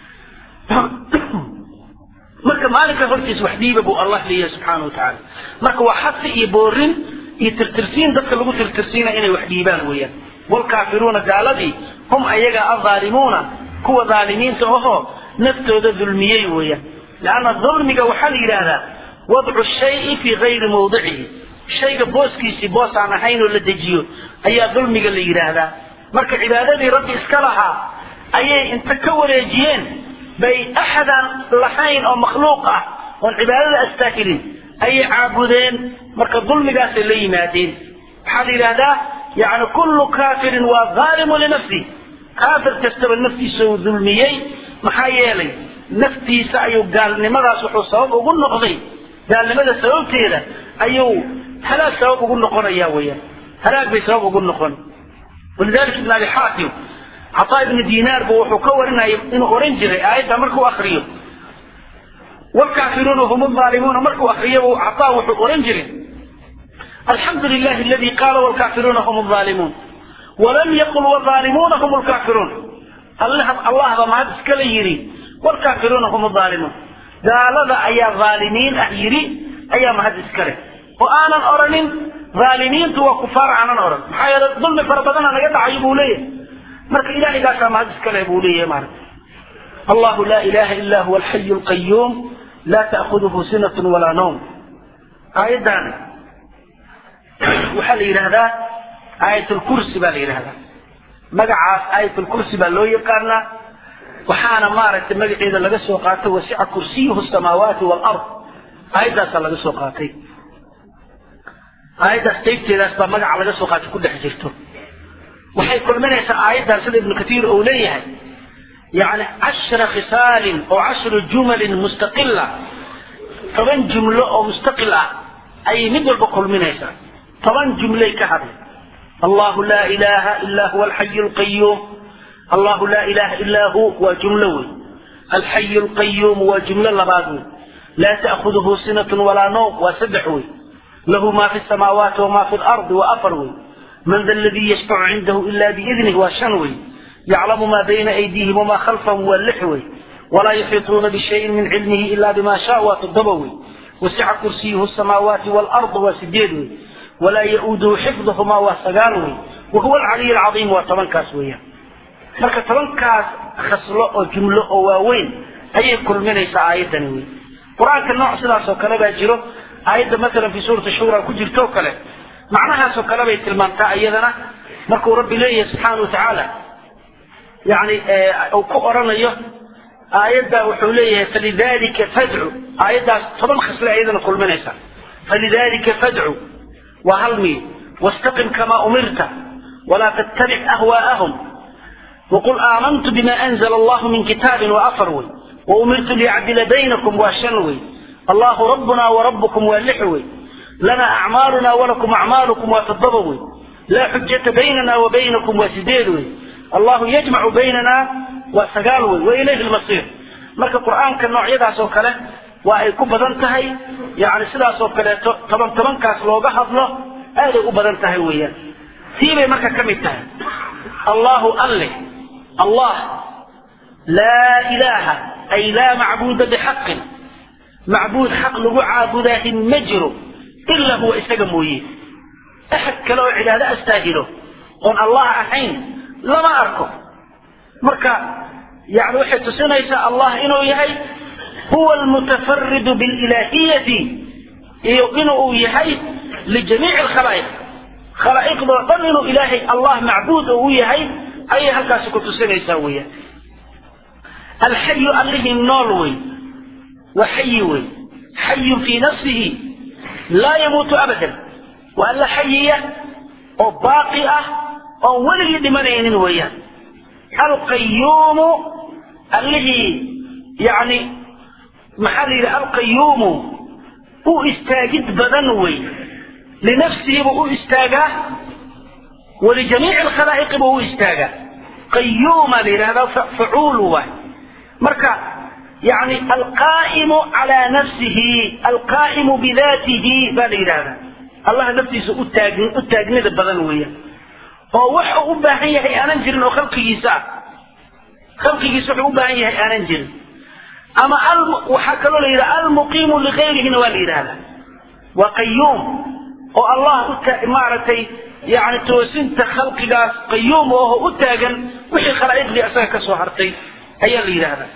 marka maalinka hortiis wax dhiiba buu allah leeyahay subxaana wa tacaala marka waa xasi iyo boorin iyo tirtirsiin dadka lagu tirtirsiina inay wax dhiibaan weeyaan waalkaafiruuna gaaladii hum ayaga adhaalimuuna kuwa dhaalimiinta ahoo naftooda dulmiyey weeyaan leanna dulmiga waxaa la yidhaahdaa wadcu shayi fii gayri mawdicihi shayga booskiisii boos aan ahayn oo la dejiyo ayaa dulmiga la yidhaahdaa marka cibaadadii rabbi iska lahaa ayay inta ka wareejiyeen bay axadaan lahayn oo makhluuq ah oon cibaadada astaahilin ayay caabudeen marka dulmigaasay la yimaadeen waxaa la yidhahdaa yani kullu kaafirin waa dhaalimu linafsih kaafir kastaba naftiisa uu dulmiyey maxaa yeelay naftiisa ayuu gaalnimadaas wuxuu sabab ugu noqday gaalnimada sababteeda ayuu halaag sabab ugu noqonaya weyaan halaag bay sabab ugu noqon walidalika ibn abi xaatim cataa ibni dinaar bu wuxuu ka warinaya inuu oran jiray aayadda markuu akriyo wlkaafiruuna hum aalimuuna markuu akriyo cataa wuxuu oran jiray alxamdu lilahi aladi qaala wlkaafiruuna hum aalimuun walam yaqul whaalimuuna hum lkaafiruun allah ba mahad iskala yidhi wlkaafiruuna hum aalimuun gaalada ayaa dhaalimiin ah yidhi ayaa mahad iskale oo aanan oranin dhaalimiintu waa kufaar aanan oran maxaa yeele dulmi fara badana naga dhacayo buu leeyahay marka ilahigaasaa mahad iskale buu leeyahay maarata allahu laa ilaha illa huwa alxayu lqayuum laa ta'khuduhu sinatun walaa nawm aayaddan waxaa la yidhahdaa aayat lkursi baa la yidhahdaa magacaas aayat lkursi baa loo yaqaanaa waxaana maaragtay magaceeda laga soo qaatay wasica kursiyuhu samaawaati waalard aayaddaasaa laga soo qaatay aayaddaas qaybteedaas baa magaca laga soo qaatay ku dhex jirto waxay kulminaysaa aayaddan sida ibnu katiir uu leeyahay yani cashra khisaalin oo cashru jumalin mustaqila toban jumlo oo mustaqil ah ayay mid walba kulminaysaa toban jumlay ka hadlay allahu laa ilaha illa huwa alxayu lqayuum allahu laa ilaha illaa hu waa jumlo wey alxayu lqayuum waa jumlo labaad wey laa ta'khuduhu sinatun walaa nawm waa saddex wey lahu ma fi samaawaati wama fi lardi waa afar wey man da ladii yashfacu cindahu ila biidnih waa shan wey yaclamu ma bayna aydiihim wama khalfahum waa lix wey walaa yuxiituuna bishayin min cilmihi ila bima shaa waa toddoba wey wasica kursiyuhu samaawaati waalard waa sideed wey walaa ya-uuduhu xifduhumaa waa sagaal wey wahuwa alcaliy alcaiim waa tobankaas weeyaan marka tobankaas khaslo oo jumlo oo waaweyn ayay kulminaysaa aayaddani wey qur-aanka nooc sidaas oo kale baa jiro aayadda masalan fi suurati shura ku jirto o kale macnahaasoo kale bay tilmaamtaa iyadana markuu rabbi leeyahay subxaana wa tacaala yani uu ku oranayo aayadda wuxuu leeyahay falidalika fadcu aayaddaas toban khasle ayadana kulminaysa falidalika fadcu waa hal miid wastaqim kamaa umirta walaa tattabic ahwaa'ahum waqul aamantu bima anzla allahu min kitaabin waa afar wey waumirtu liyacdila baynakum waa shan wey allahu rabbuna warabukum waa lix wey lana acmaaluna walakum acmaalukum waa toddoba wey laa xujata baynana wa baynakum waa sideed wey allahu yajmacu baynana waa sagaal wey wa ilayhi lmasiir marka qur-aanka noocyadaas oo kale waa ay ku badan tahay yani sidaas oo kaleeto toban tobankaas looga hadlo aaday u badan tahay weeyaan tii bay marka ka mid tahay allahu alle allah laa ilaaha ay laa macbuuda bixaqin macbuud xaq lagu caabudaahi ma jiro ilaa huwa isaga mooye axad kale oo cibaado astaahilo oon allah ahayn lama arko marka yani waxay tusinaysaa allah inuu yahay huwa almutafaridu bililaahiyati iyo inuu yahay lijamiici alkhalaa'iq khalaa'iqdoo dhan inuu ilaahay allah macbuud u yahay ayay halkaasi ku tusinaysaa weeyaan alxayu allihii nool wey waa xayi wey xayun fii nafsihi laa yamuutu abadan waa alla xayiya oo baaqi ah oon weligii dhimanaynin weeyaan alqayuumu allihii yani maxaa la yidhi alqayuumu u istaagid badan wey linafsihi buu u istaagaa walijamiici alkhalaa'iqi buu u istaagaa qayuuma la yidhahdaa facuul waay marka yani alqaa'imu calaa nafsihi alqaa'imu bidaatihi baa la yidhahdaa allah naftiisa u taag u taagnida badan weeyaan oo wax uu u baahan yahay aanan jirin oo khalqigiisa ah khalqigiisa wuxuu u baahan yahay aanan jirin ama waxaa kaloo la yidhaha almuqiimu ligayrihina waa la yidhahdaa waa qayuum oo allah u maaragtay yani toosinta khalqigaas qayuum oo u taagan wixii khalaa'iqdii asaga ka soo hartay ayaa la yidhahdaa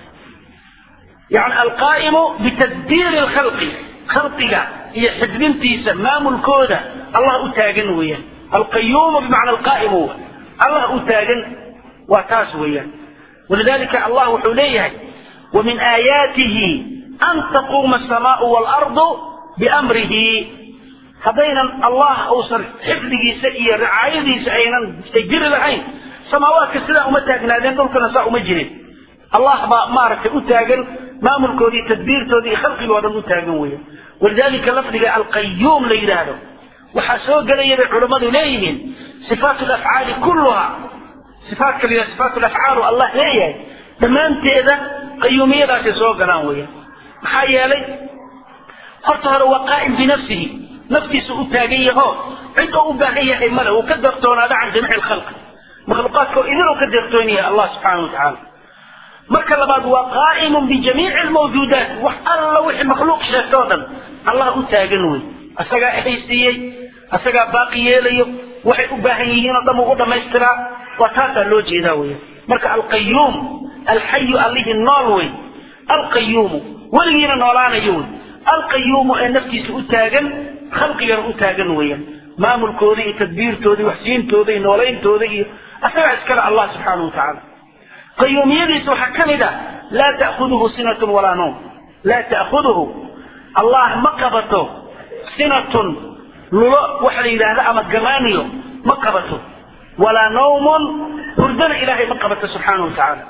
yani alqaa'imu bitadbiiri lkhalqi khalqiga iyo xidbintiisa maamulkooda allah u taagan weeyaan alqayuumu bimacna alqaa'imu allah u taagan waa taas weeyaan walidalika allah wuxuu leeyahay ومن آياته أن تقوم السماء والأرض بأمره هذين الله أوصل حفظه سئي رعايته سئينا تجري لحين سماوات كسلا أمتاقنا ذين دول كنساء مجري الله با مارك أتاقن ما ملكه دي تدبير تودي خلق الوضع أتاقن ويا ولذلك لفظ القيوم ليلاله وحسوق لي العلماء ليهن صفات الأفعال كلها صفات كلها صفات الأفعال الله ليه dhammaanteeda qayuumiyadaasay soo galaan weya maxaa yeelay horta hore waa qaa'im binafsihi naftiisa u taagan yaho cid oo u baahan yahay male uu ka deeqtoonaada can jamiici lkhalqi makhluuqaadka oo idin uu ka deeqtoon yahay allah subxaana watacaala marka labaad waa qaa'imun bijamiici lmawjuudaat wax alla wixii makhluuq sheegta oo dhan allah u taagan wey asagaa ehaysiiyey asagaa baaqi yeelayo waxay u baahan yihiin oo dhan uu u dhamaystiraa waa taasaa loo jeedaa weya marka alqayuum alxayu allihii nool wey alqayuumu weligiina noolaanayo wey alqayuumu ee naftiisa u taagan khalqigana u taagan weeyaan maamulkooda iyo tadbiirtooda iyo waxsiintooda iyo noolayntooda iyo asagaa iskale allah subxaanahu watacaala qayuumiyadiisa waxaa ka mid ah laa ta'khuduhu sinatun walaa nawm laa ta'khuduhu allah ma qabato sinatun lulo waxa la yidhaahda ama gamaaniyo ma qabato walaa nawmun hurdana ilaahay ma qabato subxaanahu watacaala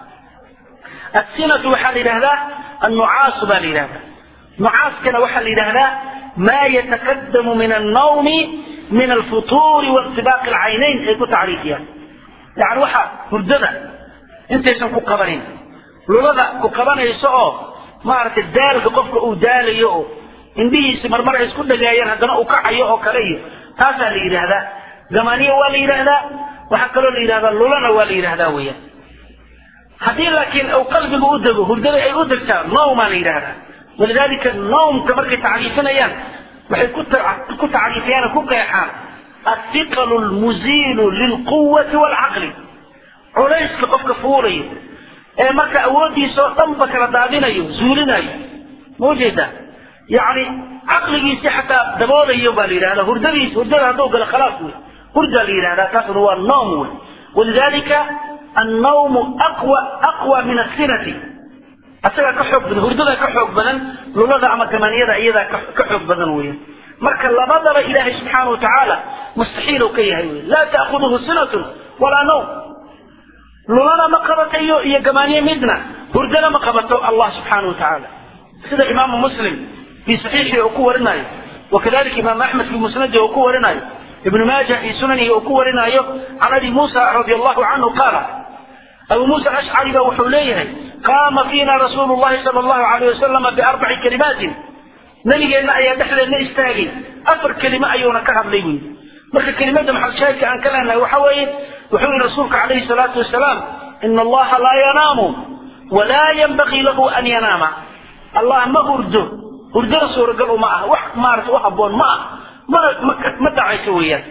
السنة وحال لهذا النعاس بال لهذا نعاس كان وحال لهذا ما يتقدم من النوم من الفطور وانطباق العينين ايكو تعريفيا يعني وحا هردنا انت يسمى كقبرين لولا كقبرين يسعو ما عرفت الدال قفك او دال يو انديه سمر مرة يسكن دقايا هدنا او كعيو او كريو تاسا لي هذا زمانية والي هذا وحكروا لي هذا لولا والي هذا ويا haddii laakiin uu qalbigu u dego hurdada ay u degtaa nawmaa la yidhaahdaa walidaalika nawmka markay tacriifinayaan waxay ku tacriifiyaan ku qeexaan athiqalu lmuziilu lilquwati waalcaqli culayska qofka fuulayo ee marka awooddiisa oo dhanba kala daadinayo zuulinayo ma ujeedaa yacni caqligiisi xataa daboolayo baa la yidhahdaa hurdadiisa hurdada hadduu galo khalaas wey hurdaa la yidhahdaa taasna waa nawm wey walidaalika النوم أقوى أقوى من السنة أسرع كحب بدن هرددا كحب بدن لولا أما كمان يدا يدا كحب بدن ويا مرك الله بدر إله سبحانه وتعالى مستحيل كي هي لا تأخذه سنة ولا نوم لولا ما قبت أيو يا جمانية مدنا هردنا ما قبته الله سبحانه وتعالى سيد إمام مسلم في صحيحه أكو رناي وكذلك إمام أحمد في مسنده أكو رناي ابن ماجه في سننه أكو رناي عن أبي موسى رضي الله عنه قال أبو موسى الأشعري وحوليه قام فينا رسول الله صلى الله عليه وسلم بأربع كلمات نبي أن أيا دحل أن استاغي أفر كلمة أيونا كهب ليوي مرك كلمة محل شاهد عن كلامنا وحوي وحوي رسولك عليه الصلاة والسلام إن الله لا ينام ولا ينبغي له أن ينام الله ما هرده هرده رسول قالوا معه وح مارت وحبون معه ما ما دعي سويا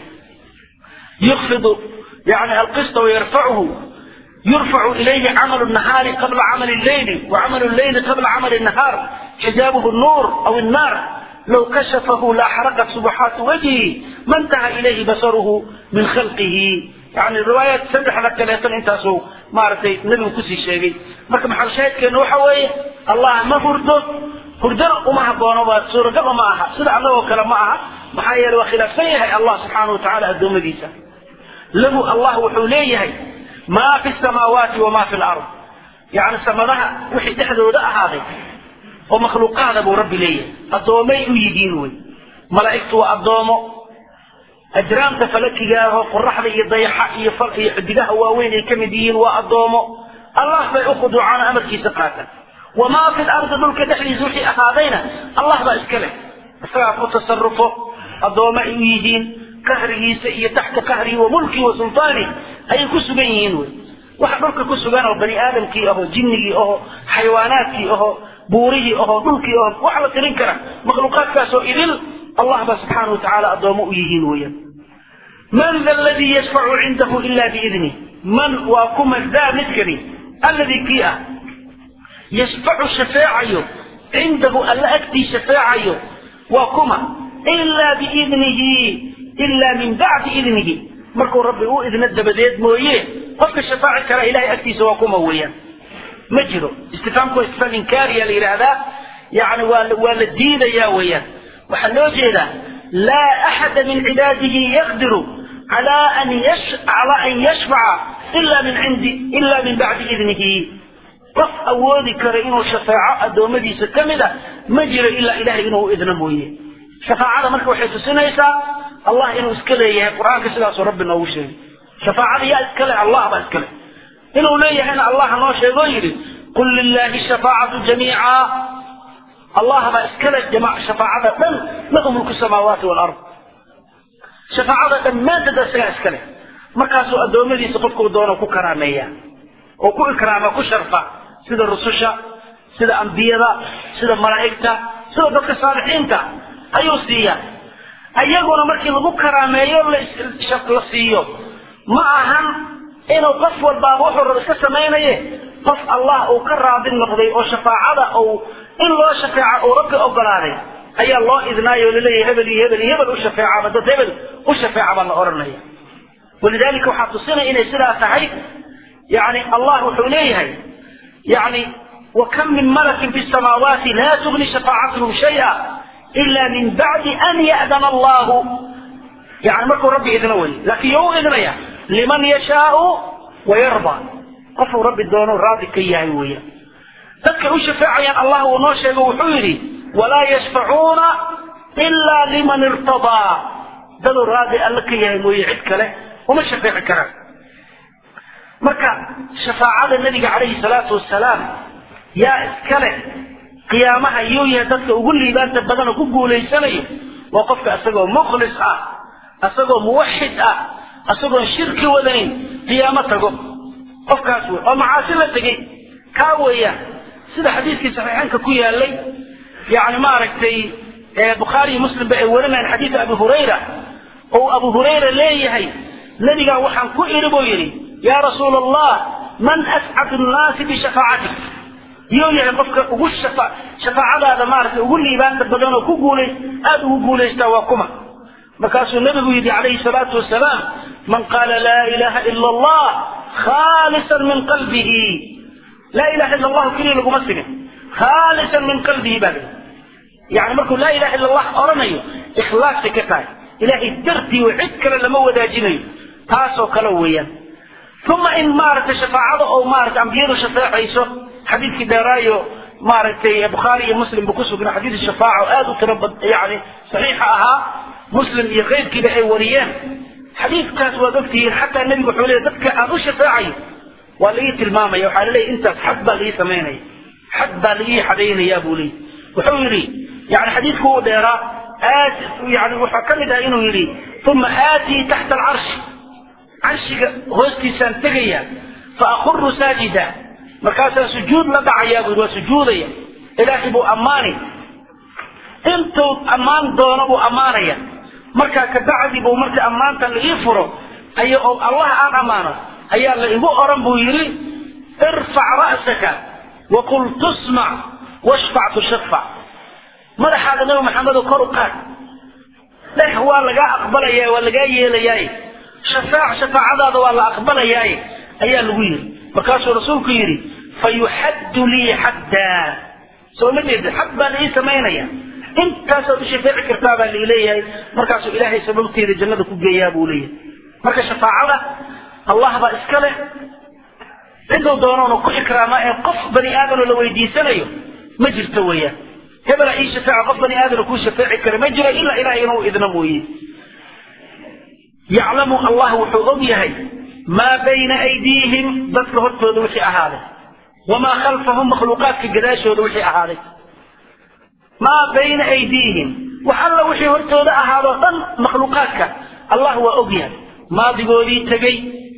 يخفض يعني القسط ويرفعه يرفع إليه عمل النهار قبل عمل الليل وعمل الليل قبل عمل النهار حجابه النور أو النار لو كشفه لاحرقت سبحات وجهه ما انتهى إليه بصره من خلقه يعني الرواية سبح لك ثلاثة انت سو ما عرفتي نبي كسي شيء مركب محل شاهد كان وحوي الله ما فرده هردر وما هبونه سورة قبل معها سدع الله وكلام معها محايا وخلاف سيها الله سبحانه وتعالى الدوم ديسا له الله وحوليه ما في السماوات وما في الأرض يعني سمدها وحي تحدو ده هذا ومخلوقات أبو ربي ليه الضومي يجينوي ملائكته الضومو أجرام تفلكيها قرح لي ضيحة يفرق يحدقها واوين كمدين والضومو الله بيأخذ عن أمر في سقاطا وما في الأرض دول كدحلي زوحي أهادينا الله بأسكله فقط تصرفه addooma ay u yihiin qahrigiisa iyo taxta qahrihi wa mulkihi wa sultaani ayay ku sugan yihiin wey waxa dhulka ku sugan oo bani aadamkii aho jinnigii aho xayawaanaadkii aho buurihii aho dhulkii aho wax la tirin kara makhluuqaadkaasoo idil allah ba subxaana watacaala addoomo u yihiin weeyaan man da aladii yashfacu cindahu ila biidnih man waa kuma daa midkani alladii kii ah yashfacu shafeecayo cindahu alla agtii shafeecayo waa kuma ilaa biidnihi ilaa min bacdi idnihi markuu rabbi u idno dabadeed mooye qofka shafaaci kara ilahay agtiisa waa kuma weeyaan ma jiro istifaamku waa istifaam inkaariya la yidhaahdaa yani waa waa la diidayaa weeyaan waxaa loo jeedaa laa axada min cibaadihi yaqdiru cala an yash cala an yashfaca ila min cindi ila min bacdi idnihi qof awoodi kara inuu shafaaco addoommadiisa ka mid a ma jiro ilaa ilahay inuu u idno mooye shafaacada marka waxay tusinaysaa allah inuu iska leeyahay qur-aanka sidaasuu rabbi noogu sheegay shafaacada yaa iskale allah baa iskale inuu leeyahayna allah noo sheegoo yidhi qul lilahi shafaacatu jamiica allah baa iskale shafaacada dhan lahu mulku samaawaati walard shafaacada dhammaanteed isagaa iskale markaasuu addoommadiisa qofkuu doono ku karaameeya oo ku ikraama ku sharfa sida rususha sida ambiyada sida malaa'igta sida dadka saalixiinta ayuu siiya ayaguna markii lagu karaameeyo la siiyo ma ahan inuu qof walbaaba wuxuu raba iska samaynaye qof allah uu ka raadi noqday oo shafaacada uu in loo shafeeca uu rabbi ogolaaday ayaa loo idnaayo o laleeyahay hebel iyo hebel iyo hebel u shafeecaba dad hebel u shafeeca baa la odhanaya walidalika waxaa tusinaya inay sidaa tahay yani allah wuxuu leeyahay yani وكم من ملك في السماوات لا تغني شفاعتهم شيئا إلا من بعد أن يأذن الله يعني مركو ربي إذن ولي لكن يو إذن يا لمن يشاء ويرضى قفوا ربي الدون راضي كي يهويا تذكروا شفاعة الله ونوشي وحوري ولا يشفعون إلا لمن ارتضى دلو راضي قال لك يا هويا عدك له وما شفاعة كلام مركا شفاعة النبي عليه الصلاة والسلام yaa iskale qiyaamaha iyuu yahay dadka ugu liibaanta badan oo ku guulaysanayo waa qofka isagoo mukhlis ah isagoo muwaxid ah isagoon shirki wadanin qiyaamo tago qofkaas wey oo macaasi la tegey kaa weeyaan sida xadiiskii saxiixaanka ku yaalay yani maaragtay bukhaari iyo muslimba ay warinayaan xadiida abi hurayra oo abu hurayra leeyahay nebigaa waxaan ku idhi buu yidhi yaa rasuula allah man ascadu nnaasi bishafaacatik yuu yahay qofka ugu shafaacadaada maaragtay ugu liibaanta badan oo ku guulays aada ugu guulaystaa waa kuma markaasuu nabigu yidhi calayhi salaatu wasalaam man qaala laa ilaha ila allah khaalisan min qalbihi laa ilaha ila allahu keliya laguma sigin khaalisan min qalbihi baa layihi yani markuu laa ilaha illa allah odhanayo ikhlaasay ka tahay ilaahay dartii oo cid kale lama wadaajinayo taasoo kale weeyaan uma in maaragtay shafaacada oo maaragtay ambiyadu shafeecayso xadiidkii dheeraayo maaragtay bukhaari iyo muslim ba ku sugnaa xadiid shafaaca oo aada u tiro bad yani saxiixa ahaa muslim iyo keyrkiiba ay wariyeen xadiidkaas waad ogtihiin xataa nebigu wuxuu leeyahy dadka aan u shafaacayo waa laii tilmaamaya waxaa laleeyahy intaas xad baa laii samaynaya xad baa laii xadaynaya buu leeyahy wuxuu yidhi yani xadiidku uu dheeraa aad yani waxaa ka mid ah inuu yidhi uma aatii taxta alcarshi carshiga hoostiisaan tegaya fa akhuru saajida markaasaan sujuud la dhacayaa buu yidhi waa sujuudaya ilaahay buu ammaani intuu ammaan doono buu ammaanaya markaa kabacdi buu marka ammaanta la ii furo aya oo allah aan ammaano ayaa la igu oran buu yidhi irfac ra'saka waqul tusmac washfac tushaffac madaxaada nabi maxamedo kor u qaad dheh waa lagaa aqbalaya waa lagaa yeelayaay shafaac shafaacadaada waa la aqbalayaaye ayaa lagu yidhi markaasuu rasuulku yidhi fayuxaddu lii xaddaa soo ma jeeda xad baa la ii samaynaya intaasaad u shafeeci kartaa baa lai leeyahay markaasuu ilaahay sababteeda jannada ku geeyaa buu leeyahay marka shafaacada allah baa iska leh ciduu doonoona ku ikraama ee qof bani aadamoo la weydiisanayo ma jirto weeyaan hebela ii shafeeca qof bani aadamna kuu shafeeci kara ma jiro ilaa ilahay inuu idna mooye yaclamu allah wuxuu og yahay maa bayna aydiihim dadka hortooda wixii ahaaday wamaa khalfahum makhluuqaadka gadaashooda wixii ahaaday maa bayna aydiihim wax alla wixii hortooda ahaadoo dhan og yahay maadigoodii tegey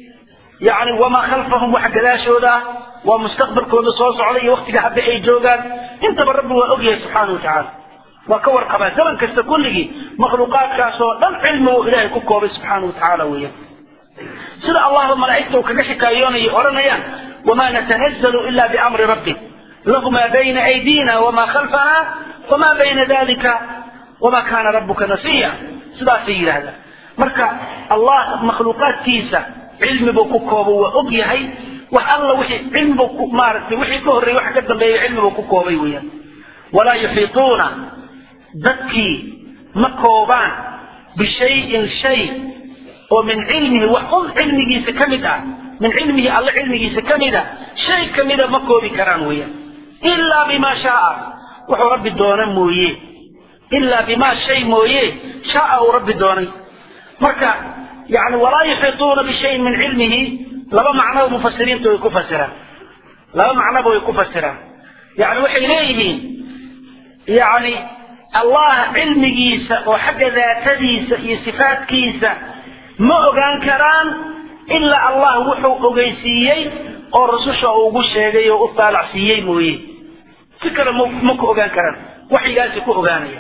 yani wamaa khalfahum wax gadaashooda ah waa mustaqbalkooda soo socda iyo waktiga hadda ay joogaan intaba rabbi waa og yahay subxaana watacaala waa ka warqabaa zaman kasta kulligii makhluuqaadkaasoo dhan cilmigu ilaahay ku koobay subxaana watacaala weeyaan sida allahba malaa'igta uu kaga xikaayoonayo odhanayaan wamaa natanazalu ila biamri rabbi lahu maa bayna aydina wamaa khalfana wamaa bayna dalika wamaa kaana rabbuka nasiya sidaasay yidhaahdaan marka allah makhluuqaadkiisa cilmibuu ku koobo waa og yahay wax alla wixii cilmibu ku maaragtay wixii ka horreeyey wax ka dambeeya cilmibuu ku koobay weeyaan walaa yuxiituuna dadkii ma koobaan bishayin shay oo min cilmihi wax un cilmigiisa ka mid ah min cilmihi alle cilmigiisa ka mid a shay kamida ma koobi karaan weeyaan ilaa bimaa shaaa wuxuu rabbi doona mooye ilaa bimaa shay mooye shaaa uu rabbi doonay marka yani walaa yuxiituuna bishayin min cilmihi laba macnoba mufasiriinta way ku fasiraan laba macnoba way ku fasiraan yani waxay leeyihiin yani allah cilmigiisa oo xagga daatadiisa iyo sifaatkiisa ma ogaan karaan ilaa allah wuxuu ogeysiiyey oo rasusha uu ugu sheegay oo u taalacsiiyey mooye si kale ma ku ogaan karaan waxyigaasi ku ogaanaya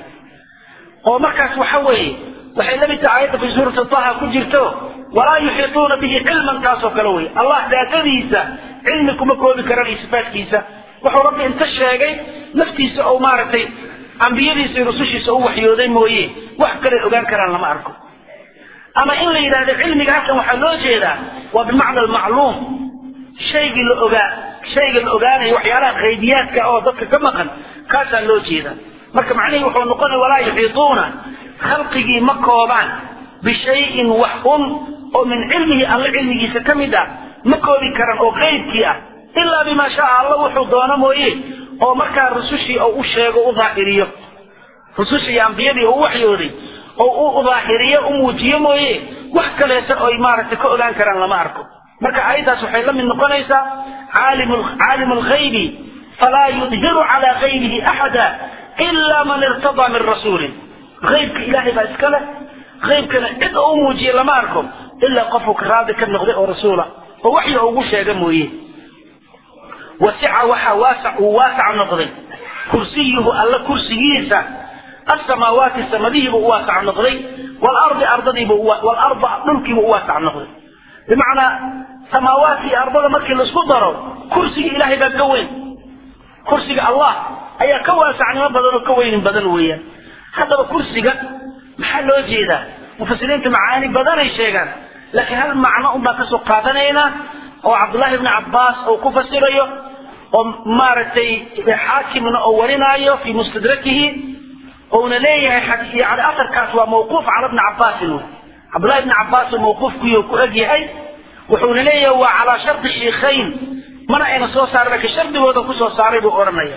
oo markaas waxa weeye waxay la mid tahay aayadda fi suurati taha ku jirto walaa yuxiituuna bihi cilman taasoo kale wey allah daatadiisa cilmi kuma koobi karaan iyo sifaatkiisa wuxuu rabbi inta sheegay naftiisa oo maaragtay ambiyadiisa iyo rusushiisa u waxyooday mooye wax kale ogaan karaan lama arko ama in la yidhahdo cilmiga halkan waxaa loo jeedaa waa bimacna almacluum shaygii la ogaa shayga la ogaanayo waxyaalaha qaydiyaadka oo dadka ka maqan kaasaa loo jeedaa marka macnihii wuxuu noqonaya walaa yuxiituuna khalqigii ma koobaan bishayin wax un oo min cilmihi alle cilmigiisa ka mid ah ma koobi karan oo qeybkii ah ilaa bimaa shaa alla wuxuu doono mooye oo markaa rusushii oo u sheego u daahiriyo rusushii iyo ambiyadii oo u waxyooday oo u daahiriyo u muujiyo mooye wax kaleeta oy maaragtay ka ogaan karaan lama arko marka aayaddaas waxay la mid noqonaysaa caalimu lghaybi falaa yudhiru calaa gaybihi axada ila man irtadaa min rasuulin aybka ilaahay baa iska leh aybkana cid oo u muujiye lama arko ilaa qofuu ka raadi ka noqday oo rasuula oo waxyi ugu sheega mooye wasica waxaa waasac uu waasac noqday kursiyuhu alla kursigiisa asamaawaati samadihiibu u waasac noqday walardi ardadiibu walarda dhulkiibu u waasac noqday bimacnaa samaawaadka iyo ardada markii laisku daro kursiga ilaahay baa ka weyn kursiga allah ayaa ka waasacnimo badan oo ka weynin badan weeyaan haddaba kursiga maxaa loo jeedaa mufasiriinta macaani badanay sheegaan laakiin hal macno un baan kasoo qaadanaynaa oo cabdullaahi ibni cabbaas uu ku fasirayo oo maaragtay xaakimna oo warinaayo fii mustadrakihi ouna leeyahay yani asarkaas waa mawquuf cala bni cabbaasin wey cabdullahi ibni cabbaas oo mawquufkuyo ku eg yahay wuxuuna leeyahay waa calaa shardi shiikhayn mana ayna soo saarin laakiin shardigooda kusoo saaray buu odhanaya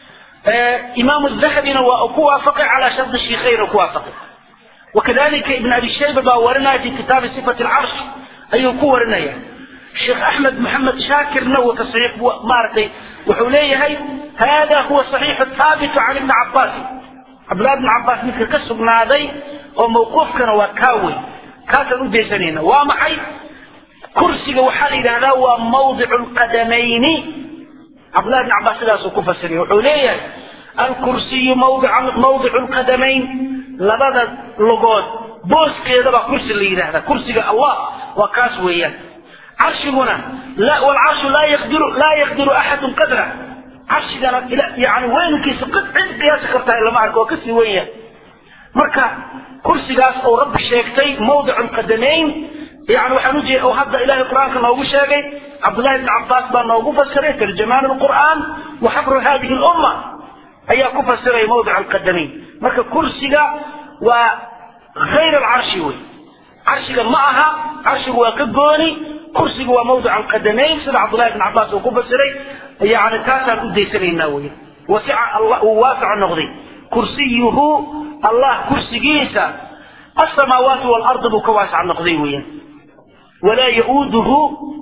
imaamu dahabina waa ku waafaqay calaa shardi shiikhayn oo ku waafaqay wakadalika ibn abi shayba baa warinaya fi kitaabi sifati alcarsh ayuu ku warinaya sheekh axmed maxamed shaakirna wuu tasxiix maaragtay wuxuu leeyahay hada huwa saxiixu thaabitu can ibni cabbaas cabdullahi ibni cabbaas midka ka sugnaaday oo mawquufkana waa kaa wey kaasaan u daysanayna waa maxay kursiga waxaa la yidhahdaa waa mawdicu lqadamayni cabdullahi ibni cabbaas sidaasuu ku fasiriya wuxuu leeyahay alkursiyu mawdicu lqadamayn labada lugood booskeedabaa kursi la yidhahdaa kursiga allah waa kaas weeyaan carshiguna wlcarshu laa yaqdiru laa yaqdiru axadun qadra carshigana yani weynkiisa cid qiyaasi kartaa lama arko oo kasii weyn yahay marka kursigaas uu rabbi sheegtay mawdicu lqadamayn yani waxaan ujeeda oo hadda ilahay qur-aanka noogu sheegay cabdullahi ibni cabbaas baa noogu fasiray tarjamaan lqur'aan wa xabru hadihi lumma ayaa ku fasiray mawdic alqadamayn marka kursiga waa khayr alcarshi wey carshiga ma aha carshigu waa ka gooni kursiga waa mawdic alqadamayn sida cabdullahi ibn cabbaas uu ku fasiray yani taasaan u daysanaynaa wey wasica allah uu waasaco noqday kursiyuhu allah kursigiisa asamaawaati waalardi buu ka waasac noqday weeyaan walaa ya-uuduhu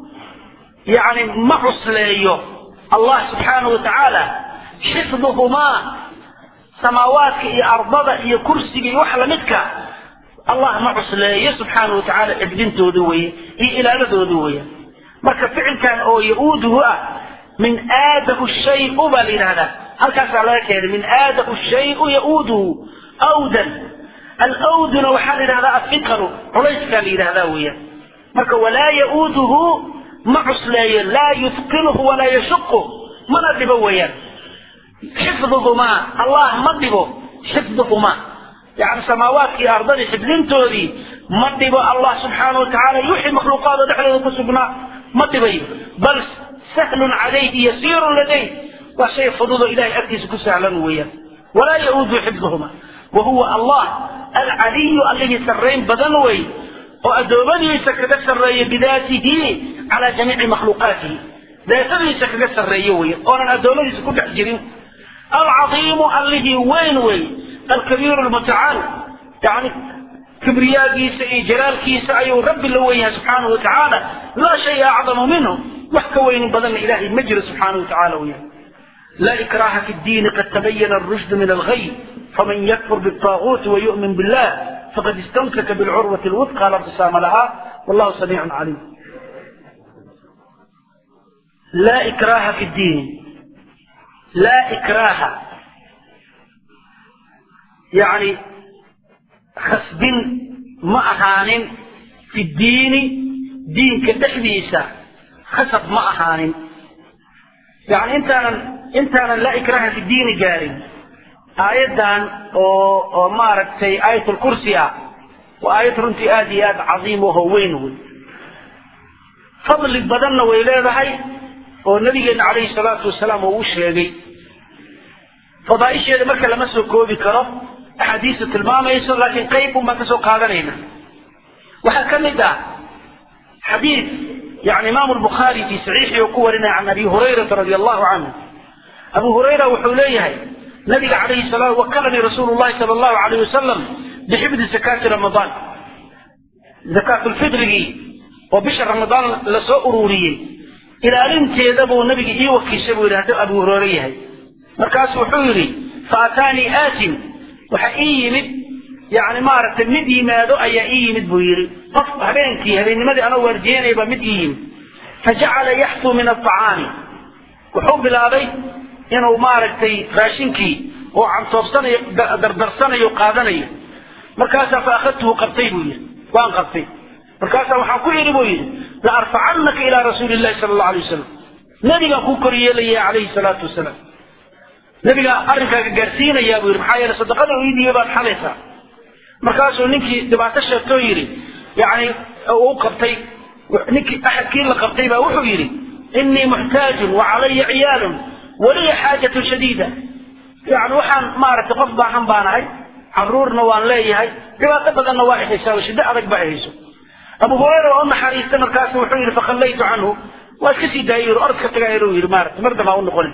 yani ma cusleeyo allah subxaanahu watacaala xifduhumaa samaawaadka iyo ardada iyo kursiga iyo wax lamidka allah ma cusleeyo subxaana wa tacaala xifdintooda weye iyo ilaaladooda weya marka ficilkan oo ya-uuduhu ah min aadahu shayu baa la yidhahdaa halkaasaa laga keenay min aadahu shayu ya-uuduhu awdan alawduna waxaa la yidhahdaa afiqalu culayskaa la yidhahdaa weya marka walaa ya-uuduhu ma cusleeyo laa yufqinuhu walaa yashuqu mana dhibo weeyaan xifduhumaa allah ma dhibo xifduhumaa yani samaawaadkii ardadii xifdintoodii ma dhibo allah subxaana watacaala wixii makhluuqaado dhexdooda ku sugnaa ma dhibayo bal sahlun calayhi yasiirun ladayh waa shay fududo ilahay agtiisa ku sahlan weeyaan walaa ya-uudu xifduhuma wa huwa allah alcaliyu allihii sarrayn badan wey oo addoommadiisa kaga sarreeya bidaatihi calaa jamiici makhluuqaatihi daatadiisa kaga sarreeyo wey oonan addoommadiisa ku dhex jirin alcaiimu allihii weyn wey alkabiiru lmutacaal yani kibriyaagiisa iyo jalaalkiisa ayuu rabbi la wen yahay subxaanahu watacaala laa shaya acdamu minhu wax ka weynin badanna ilahay ma jiro subxaanahu watacaala weya laa ikraha fi ddiini qad tabayana arushdu min alghay faman yakfur biالطaaguuti wayu'min billah faqad istamsaka bilcurwati lwudqa la inqisaama laha wallahu samiicun caliim laa ikraha fi ddiini laa ikraha yani khasbin ma ahaanin fi ddiini diinka dhexdiisa khasab ma ahaanin yani intaanan intaanan laa ikraha fi ddiini gaarin aayaddan oo oo maaragtay aayatulkursi ah waa aayad runtii aada iyo aada cadiim aho weyn wey fadli badanna way leedahay oo nabigeena calayhi salaatu wasalaam uu u sheegay fadaaisheeda marka lama soo koobi karo axaadiista tilmaamayso laakiin qayb un baan ka soo qaadanayna waxaa ka mid ah xadiid yani imaamu lbukhaari fi saxiixii uu ku warinaya can abi hurayrata radi allahu canhu abu hurayra wuxuu leeyahay nabiga calayhi salaam wakalanii rasuulu llahi sala allahu alayh wasalam bixifdi zakaati ramadaan zakaatulfidrigii oo bisha ramadaan lasoo ururiyey ilaalinteeda buu nabiga ii wakiishay buu yidhi hadduu abu hureyre yahay markaasu wuxuu yidhi fa ataanii aatin waxa ii yimid yani maaragtay mid yimaado ayaa ii yimid buu yidhi qof habeenkii habeennimadii anoo waardiyeynaya baa mid ii yimid fajacala yaxtuu min alطacaami wuxuu bilaabay inuu maaragtay raashinkii oo cantoobsanayo dardarsanayo qaadanayo markaasaa fa akhadtuhu qabtay buu yidhi waan qabtay markaasaa waxaan ku yidhi buu yidhi la arfacannaka ilaa rasuuli llahi sala allahu alay wasalam nabigaan kuu kor yeelaya calayhi salaatu wasalaam nabigaa arrinkaaga gaarsiinayaa buu yidhi maxaa yeele sadaqada ii dhiibay baad xalaysaa markaasuu ninkii dhibaato sheegtoo yidhi yani u qabtay ninkii axadkii la qabtay baa wuxuu yidhi innii muxtaajun wa calaya ciyaalun waliya xaajatun shadiida yani waxaan maaragtay qof baahan baan ahay caruurna waan leeyahay dhibaato badanna waa ihaysaa oo shiddo adag baa ihayso abu hurayra waa u naxariistay markaasu wuxuu yidhi fakhallaytu canhu waa iska sii daayay yidhi orodka tagaa inuu yidhi maarata mar dambaa u noqonin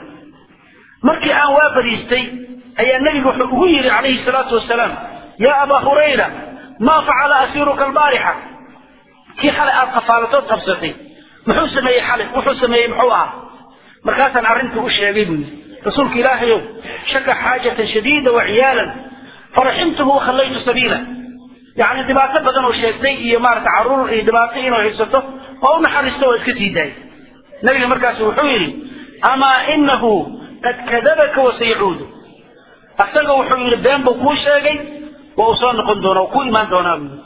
markii aan waa bariistay ayaa nebigu wuxuu ugu yidhi calayhi salaatu wasalaam yaa abaa hurayra maa facala asiiruka albaarixa kii xalay aada qafaalatood qabsatay muxuu sameeyey xalay wuxuu sameeyey muxuu ahaa markaasaan arrintii u sheegay buu yidhi rasuulka ilaahayow shaka xaajatan shadiida wa ciyaalan faraximtuhu wakhallaytu sabiila yani dhibaato badan oo sheegtay iyo maarata caruur iyo dhibaato inuu haysato oo u naxariisto oo iska sii daayay nabiga markaasu wuxuu yidhi amaa inahu qad kadabaka wasayacuudu asaga wuxuu yidhi been buu kuu sheegay waa uu soo noqon doona oo ku imaan doonaa buu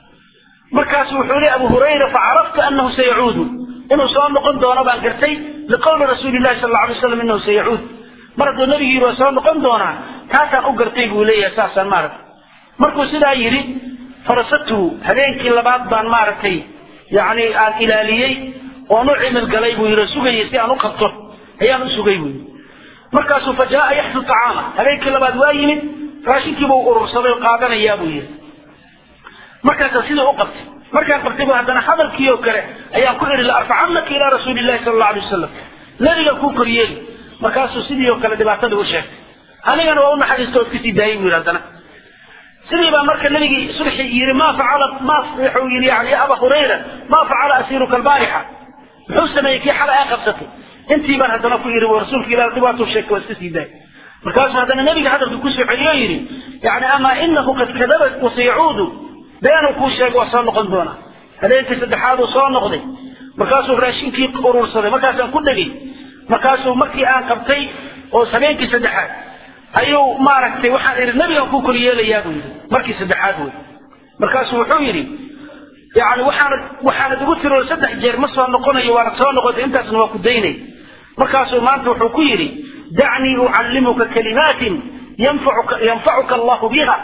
markaasu wuxuu yihi abu hurayra facaraftu anahu sayacuudu inuu soo noqon doono baan gartay liqowli rasuuli llahi sal alla alay slam inahu sayacuud mar hadduu nabigu yidhi waa soo noqon doonaa taasaan u gartay buu leeyahay saasaan maaragtay markuu sidaa yidhi farasatuhu habeenkii labaad baan maaragtay yani aan ilaaliyey oon u cimil galay buu yidhi sugayay si aan u qabto ayaan u sugay buu yidhi markaasuu fa jaaa yaxdu tacaama habeenkii labaad waa yimid raashinkiibuu urursaday oo qaadanayaa buu yidhi markaasaa sidii u qabtay markaan qabtay bu haddana hadalkii oo kale ayaan ku idhi la arfacannaka ilaa rasuuli llahi sala alla alay wasalam nabiga kuu koryeeli markaasuu sidii oo kale dhibaatada u sheegtay anigana waa u naxariista ood kasii daayay buu yidhi haddana sidii baa marka nabigii subxi yidhi ma facala ma wuxuu yidhi yani ya aba hurayra ma facala asiiruka albaarixa muxuu sameeyey kii xalay aa qabsatay intii baan haddana ku yidhi rasuulka ilah dhibaatuu sheegtay waa iska sii daayay markaasuu haddana nabiga hadalka kusoo celiyo yidhi yani amaa inahu qad kadaba wasayacuudu beenuu kuu sheegay waa soo noqon doonaa habeenkii saddexaaduu soo noqday markaasuu raashinkii urursaday markaasaan ku dhegay markaasuu markii aan qabtay oo habeenkii saddexaad ayuu maaragtay waxaan idhi nebigan kuu koryeelayaa buu yidhi markii saddexaad wey markaasuu wuxuu yidhi yani waxaanad waxaanad igu tiro saddex jeer ma soo noqonayo waanad soo noqotay intaasna waa ku daynay markaasuu maanta wuxuu ku yidhi dacnii ucallimuka kalimaatin yanfacuka yanfacuka allahu biha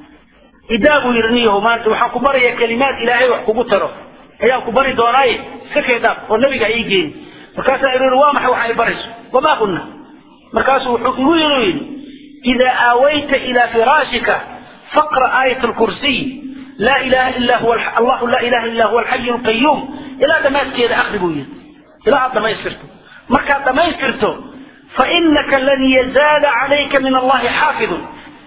idaa buu yidhi niyaho maanta waxaan ku barayaa kalimaad ilaahay wax kugu taro ayaan ku bari doonaaye iska keedaab oo nebiga ha ii geeni markaasaan idhi waa maxay waxa ay barayso wamaa qulna markaasuu wuxuu igu yidhi yidhi idaa aawayta ilaa firaashika faqra aayat alkursiy laa ilaha illa huwa allahu laa ilaha illa huwa alxayu alqayuum ilaa dhammaadkeeda akri buu yidhi ilaa aad dhamaystirto markaad dhamaystirto fainaka lan yazaala calayka min allahi xaafidun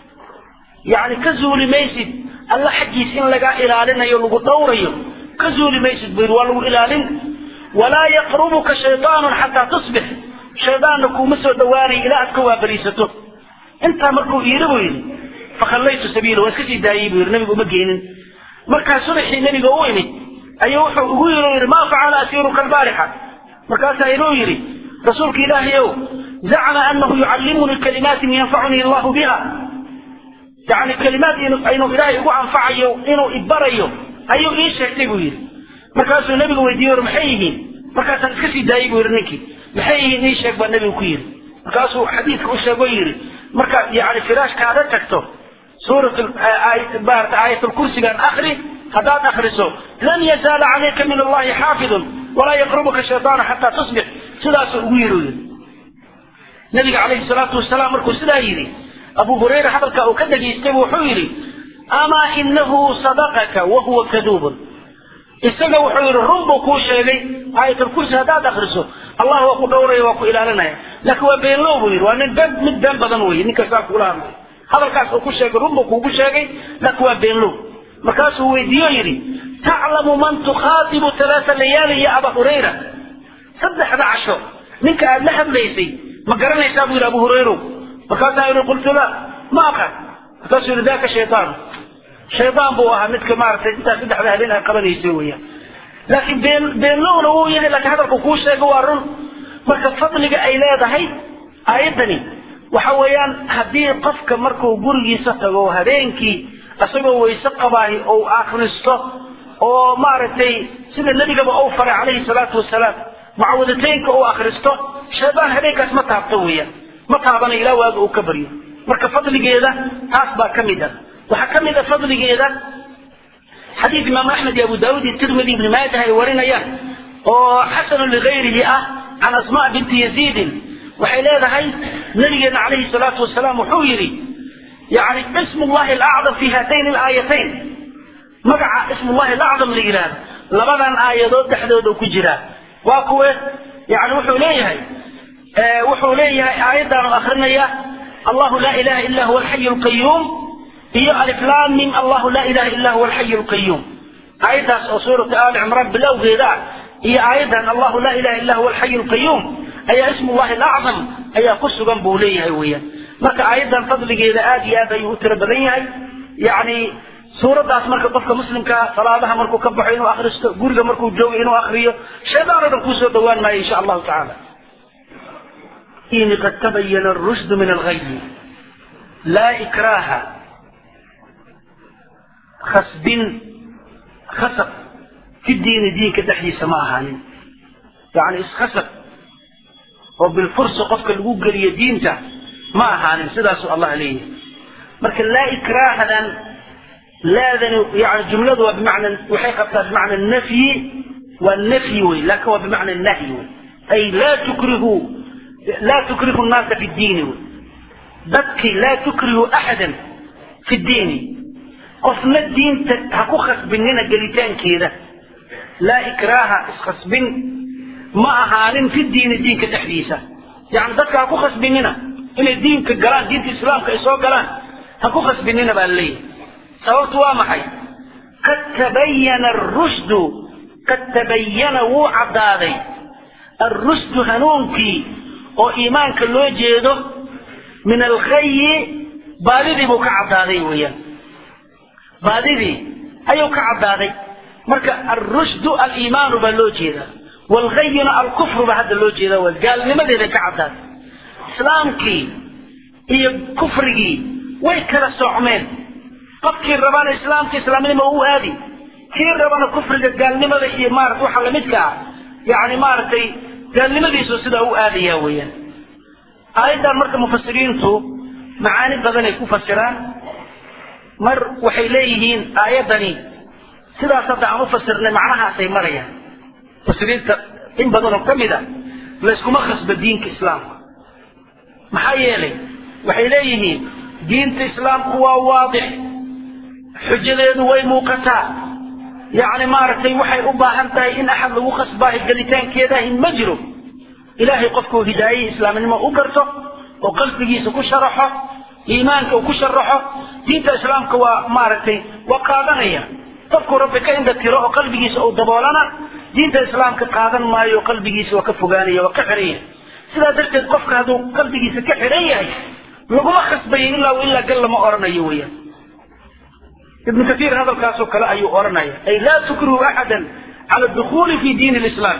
yani ka zuuli maysid alla xaggiis in lagaa ilaalinayo lagu dhowrayo ka zuuli maysid buu yidhi waa lagu ilaalin walaa yaqrubuka shaydaanun xataa tusbix shaydaanna kuuma soo dhawaanayo ilaa aad ka waabariisato intaa markuu yidhi buu yidhi fakhallaytu sabiila waa iska sii daayey buu yidhi nabigu uma geenin markaa subaxii nebiga u imid ayuu wuxuu ugu yidhi yidhi maa facala asiiruka albaarixa markaasaa inuu yidhi rasuulka ilaahay ow zacma anahu yucallimunii kalimaatin yanfacunii allahu biha yani kalimaad inuu ilaahay igu anfacayo inuu ibarayo ayuu ii sheegtay buu yidhi markaasuu nebigu weydiiye maxay yihiin markaasaan iska sii daayey buu yidhi ninkii maxay yihiin ii sheeg baa nebigu ku yidhi markaasuu xadiidka u sheego yidhi markaad yani firaashkaada tagto suurat maarata aayatulkursigan akri haddaad akriso lan yazaala calayka min allahi xaafidun walaa yaqrubuka shaytaanu xataa tusbix sidaasuu ugu yidhi yidhi nabiga calayhi salaatu wasalaam markuu sidaa yidhi abu hurayra hadalka uu ka dhegaystay wuxuu yidhi amaa inahu sadaqaka wahuwa kaduubun isaga wuxuu yidhi run buu kuu sheegay aayatulkursi haddaad akriso allah waa ku dhowraya waa ku ilaalinaya laakiin waa beenlow buu yidhi waa nin been mid been badan weye ninka saa kula hadlay hadalkaas uu ku sheegay run buu kuugu sheegay laakiin waa beenlow markaasuu weydiiyo yidhi taclamu man tukhaatibu talaata layaali ya aba hurayra saddexda casho ninka aad la hadlaysay ma garanaysaa buu yidhi abu hurayrow markaasaa yidhi qultu la ma aqan markaasuu yidhi daka shaytaan shaydaan buu ahaa midka maaragtay intaa saddexda habeen ay qabanaysa weeyaan laakiin been beenlowna wuu yahay laakiin hadalku kuu sheego waa run marka fadliga ay leedahay aayaddani waxa weeyaan haddii qofka markuu gurigiisa tago habeenkii isagoo wayse qabaahi ou akhristo oo maaragtay sida nebigaba uu faray calayhi salaatu wasalaam mucawadateynka uu akhristo shaydaan habeenkaas ma taabto weeyaan ma taabanayo ilaa waaga uu ka baryo marka fadligeeda taas baa ka mid ah waxaa ka mid a fadligeeda xadiid imaam axmed iyo abu daawud iyo tirmidi ibni maajah ay warinayaan oo xasanu ligayrihi ah can asma binti yaziidin waxay leedahay nabigeena calayhi salaatu wasalaam wuxuu yidhi yani ismu llahi alacdam fi haatayn alaayatayn magaca ismullahi alacdam la yidhaahdo labadan aayadood dhexdooda ku jiraa waa kuwe yani wuxuu leeyahay wuxuu leeyahay aayaddaanu akrinaya allahu laa ilaha illa huwa alxayu alqayuum iyo aliflam mim allahu laa ilaha illa huwa alxayu alqayuum aayaddaas oo suurata aali cimraan bilowgeeda ah iyo aayaddan allahu laa ilaha illa huwa alxayu alqayuum ayaa ismullahi alacdam ayaa ku sugan buu leeyahay weeyaan marka aayaddan fadligeeda aad iyo aad ayuu u tiro badan yahay yani suuraddaas marka qofka muslimka salaadaha markuu ka baxo inuu akristo guriga markuu joogo inuu akriyo shaydaan oo dhan kuusoo dhawaan maayo insha allahu tacaala qad tabayana arushd min alghayi laa ikraaha khasbin khasab fi diini diinka dhexdiisa ma ahaanin yani iskhasab oo bilfursa qofka lagu geliyo diinta ma ahaanin sidaasuu allah leeyahay marka laa ikraahadan laadani yani jumladu waa bimacna waxay qabtaa bimacna nafyi waa nafyi wey laakin waa bimacna nahyi wey ay laa tukrihu laa tukrihu nnaasa fi diini wey dadkii laa tukrihu axadan fi diini qofna diinta ha ku khasbinina gelitaankeeda laa ikraaha iskhasbin ma ahaanin fi diini diinka dhexdiisa yani dadka ha ku khasbinina inay diinka galaan diinta islaamka ay soo galaan ha ku khasbinina baa laleeyahay sababtu waa maxay qad tabayana arushdu qad tabayana wuu caddaaday alrushdu hanuunkii oo iimaanka loo jeedo min alkhayi baadidii buu ka caddaaday weeyaan baadidii ayuu ka caddaaday marka alrushdu aliimaanu baa loo jeedaa waalghayina alkufru baa hadda loo jeedaa waa gaalnimadeeday ka caddaaday islaamkii iyo kufrigii way kala socmeen qofkii rabana islaamka islaamnimo u aadi kii rabana kufriga gaalnimada iyo maarata waxa lamidka ah yani maaragtay gaalnimadiisu sidaa u aadaya weeyaan aayaddan marka mufasiriintu macaani badan ay ku fasiraan mar waxay leeyihiin aayaddani sidaas hadda aan u fasirnay macnahaasay marayaan mufasiriinta in badanoo ka mid a layskuma khasba diinka islaamka maxaa yeelay waxay leeyihiin diinta islaamku waa waadix xujadeedu way muuqataa yacni maaragtay waxay u baahan tahay in axad lagu khasbaayo gelitaankeedahi ma jiro ilaahay qofkuu hidaayihii islaamnimo u garto oo qalbigiisa ku sharaxo iimaanka uu ku sharaxo diinta islaamka waa maaragtay waa qaadanaya qofkuu rabbi ka indha tiro oo qalbigiisa uu daboolana diinta islaamka qaadan maayo qalbigiisa waa ka fogaanaya waa ka xiran yahay sidaa darteed qofka hadduu qalbigiisa ka xiran yahay laguma khasbayo ilaa ilaa gal lama oranayo weeyaan ibnu kaiir hadalkaasoo kale ayuu odhanaya ay laa tukrihu axadan cala dukhuuli fi diini lislaam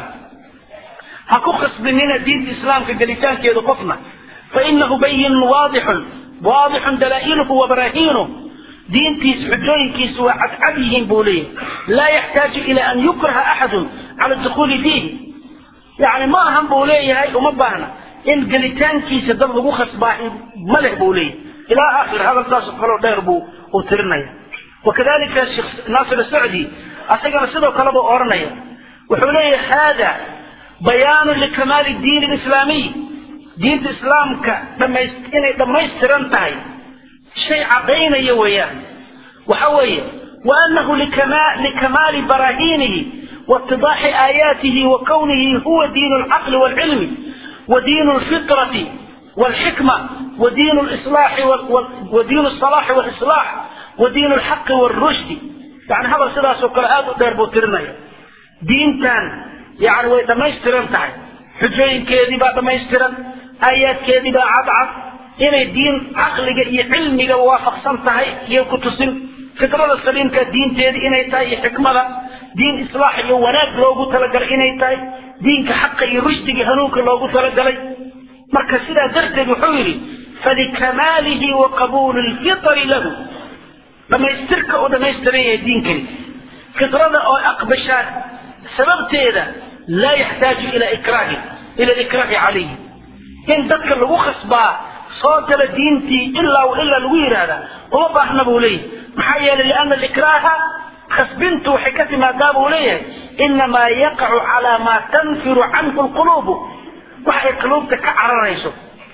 ha ku khasbinina diinta islaamka gelitaankeedu qofna fainahu bayinun waadixun waadixun dalaa'iluhu wa baraahiinuh diintiis xujooyinkiisu waa cadcad yihiin buu leeyahy laa yaxtaaju ila an yukraha axadun cala dukhuuli fiihi yani ma ahan buu leeyahay uma baahna in gelitaankiisa dad lagu khasbaahi ma leh buu leeyahay ilaa aakhir hadalkaasoo kaleo dheer buu uu tirinaya wakadalika sheekh naasir asacdi asagana sidoo kale buu odhanaya wuxuu leeyahay hada bayaanu likamaali diin lislaamiy diinta islaamka dhamays inay dhammaystiran tahay shay cadaynaya weeyaan waxa weeye waanahu likamaali barahiinihi waitidaaxi aayaatihi wa kownihi huwa diin alcaqli waalcilmi wa diin alfitrati waalxikma wa diin lislaaxi wa diin alsalaaxi walislaax wa diin alxaqi waalrushdi yani hadal sidaasoo kale aada u dheer buu tirinaya diintan yani way dhammaystiran tahay xujooyinkeedii baa dhammaystiran aayaadkeedii baa cadcad inay diin caqliga iyo cilmiga waafaqsan tahay iyo ku tusin fitrada saliimka diinteedii inay tahay iyo xikmada diin islaax iyo wanaag loogu talagalay inay tahay diinka xaqa iyo rushdiga hanuunka loogu talagalay marka sidaa darteed wuxuu yidhi falikamaalihi wa qabuuli lfitri lahu dhammaystirka uu dhammaystiran yahay diinkani fitrada oo aqbashaan sababteeda laa yaxtaaju ila ikraahi ila ikraahi calayhi in dadka lagu khasbaa soo gala diintii ilaa ilaa lagu yidhaahdaa uma baahna buu leeyahay maxaa yeelay liana alikraaha khasbintu waxay ka timaadaa buu leeyahay inamaa yaqacu calaa maa tanfiru canhu lquluubu wax ay quluubta ka cararayso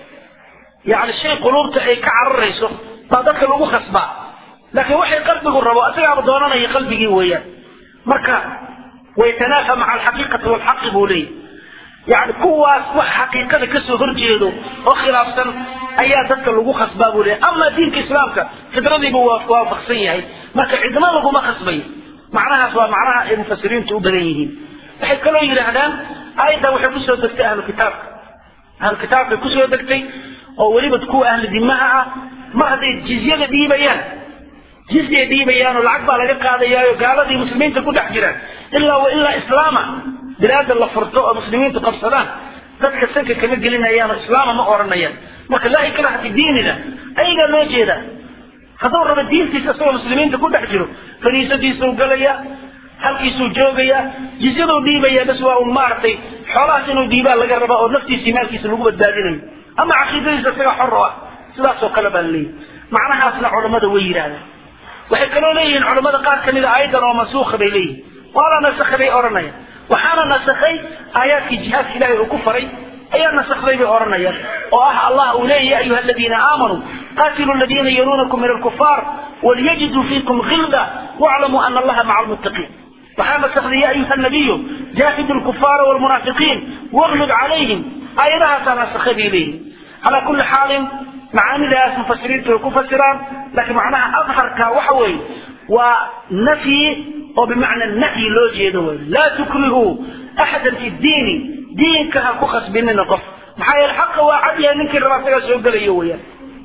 yani shay quluubta ay ka cararayso baa dadka lagu khasbaa laakiin waxay qalbigu rabo isagaaba doonanaya qalbigii weeyaan marka waytanaafa maca alxaqiiqati walxaqi buu leeyahy yani kuwaas wax xaqiiqada kasoo horjeedo oo khilaafsan ayaa dadka lagu khasbaa buu leeyahy ama diinka islaamka fidradiibu waa waafaqsan yahay marka cidna laguma khasbayo macnahaas waa macnaha ay mufasiriintu u badan yihiin waxay kaloo yidhaahdaan aayaddan waxay kusoo degtay ahlu kitaabka ahlu kitaabkay kusoo degtay oo weliba kuwa ahlu dimaha ah mar hadday jizyada dhiibayaan jizyay dhiibayaan oo lacag baa laga qaadayaayo gaaladii muslimiinta ku dhex jiraan ilaa wa ilaa islaama bilaada la furto oo muslimiintu qabsadaan dadka sanka kama gelinayaan oo islaama ma odhanayaan marka laa ikraha fi diinina ayagaa loo jeedaa hadduu rabo diintiisa isagoo muslimiinta ku dhex jiro kaniisadiisuu galaya halkiisuu joogaya jizyaduu dhiibaya bas waa un maaragtay xoolahaas inuu dhiibaa laga rabaa oo naftiisii maalkiisa lagu badbaadinayo ama caqiidadiisa isaga xor o ah sidaasoo kale baa laleeyahy macnahaasna culammada way yidhaahdaan waxay kaloo leeyihiin culammada qaar kamid a ayadan oo mansuuka bay leeyihin waa la nasakhay bay odhanayaan waxaana nasakhay aayaadkii jihaadka ilaahay uu ku faray ayaa nasakday bay odhanayaan oo ah allah uu leeyahy ya ayuha aladiina aamanuu qaatilu aladiina yaluunakum min alkufaar waliyajiduu fiikum gilda waclamuu ana allaha maca almuttaqiin waxaa nasakday ya ayuha nabiyu jaahidu lkufaara walmunaafiqiin waglud calayhim aayadahaasaa nasakhay bay leeyihin calaa kulli xaalin macaanidaas mufasiriintu way ku fasiraan laakiin macnaha adharka waxa weeye waa nafyi oo bimacna nahyi loo jeedo wey laa tukrihuu axadan fi diini diinka ha ku khasbinina qof maxaa yeele xaqa waa cad yahay ninkii rabaa isagaa soo gelayo weyaan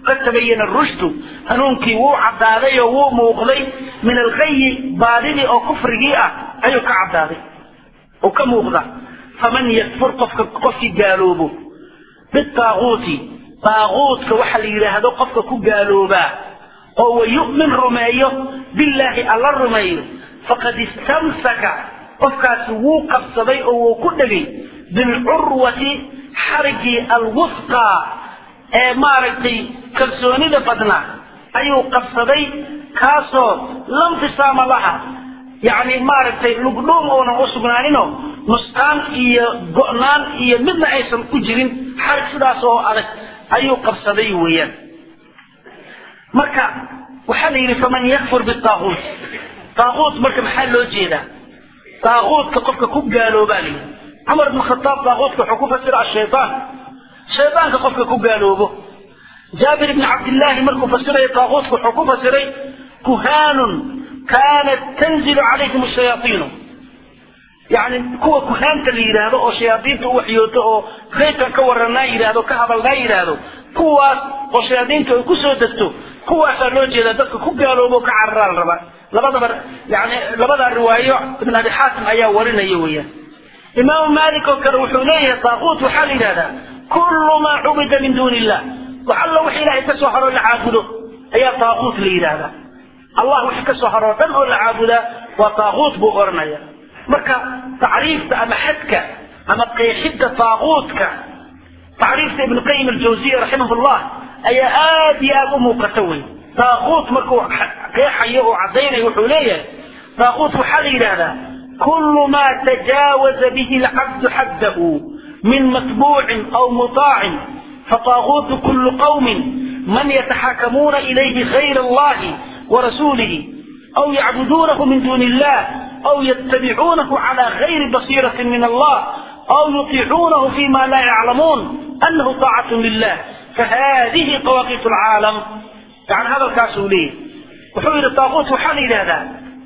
qad tabayana rushdu hanuunkii wuu caddaaday oo wuu muuqday min alghayi baadidii oo kufrigii ah ayuu ka caddaaday oo ka muuqda faman yakfur qofka qofkii gaaloobo bitaaguuti taaguutka waxa la yidhaahdo qofka ku gaaloobaa oo wayu'min rumeeyo billaahi alla rumeeyo faqad istamsaka qofkaasi wuu qabsaday oo wuu ku dhegay bilcurwati xarigii alwusqaa ee maaragtay kalsoonida badnaa ayuu qabsaday kaasoo lamfisaama laha yacni maaragtay lugdhuum oonan u sugnaaninoo nusqaan iyo go'naan iyo midna aysan ku jirin xarig sidaas oo adag ayuu qabsaday weeyaan marka waxaa la yidhi faman yakfur bitaaguut taaguut marka maxaa loo jeedaa taaguutka qofka ku gaaloobaa la yidhi cumar bn khataab taaguutka wuxuu ku fasira ashaytaan shaydaanka qofka ku gaaloobo jaabir ibni cabdillaahi markuu fasirayo taaguutka wuxuu ku fasiray kuhaanun kaanat tanzilu calayhim shayaaiinu yani kuwa kuhaanta la yidhaahdo oo shayaadiinta u waxyooto oo kayrkan ka waranaa yidhaahdo ka hadalnaa yidhaahdo kuwaas oo shayaadiinta ay ku soo degto kuwaasaa loo jeedaa dadka ku gaaloobo ka cararaa la rabaa labadaba yani labadaa riwaayo ibn abi xaatim ayaa warinaya weeyaan imaamu maalik oo kale wuxuu leeyahay taaquut waxaa la yidhahdaa kullu maa cubida min duuni illah wax alla wix ilaahay ka soo haroo la caabudo ayaa taaquut la yidhaahdaa allah wixii ka soo haroo dhan oo la caabudaa waa taaquut buu odhanaya marka tacriifta ama xadka ama qeexidda taaquutka tacriifta ibnu qayim aljawziya raximah llah ayaa aad iyo aad u muuqata wey taaquut markuu qeexayo oo caddaynayo wuxuu leeyahay taaquut waxaa la yidhaahdaa kullu maa tajaawaza bihi alcabdu xaddahu min matbuucin aw mutaacin fataaquutu kullu qawmin man yataxakamuuna ilayhi gayra allahi warasuulihi aw yacbuduunahu min duuni illah أو يتبعونه على غير بصيرة من الله أو يطيعونه فيما لا يعلمون أنه طاعة لله فهذه طواغيت العالم يعني هذا الكاسولين وحول الطاغوت وحال هذا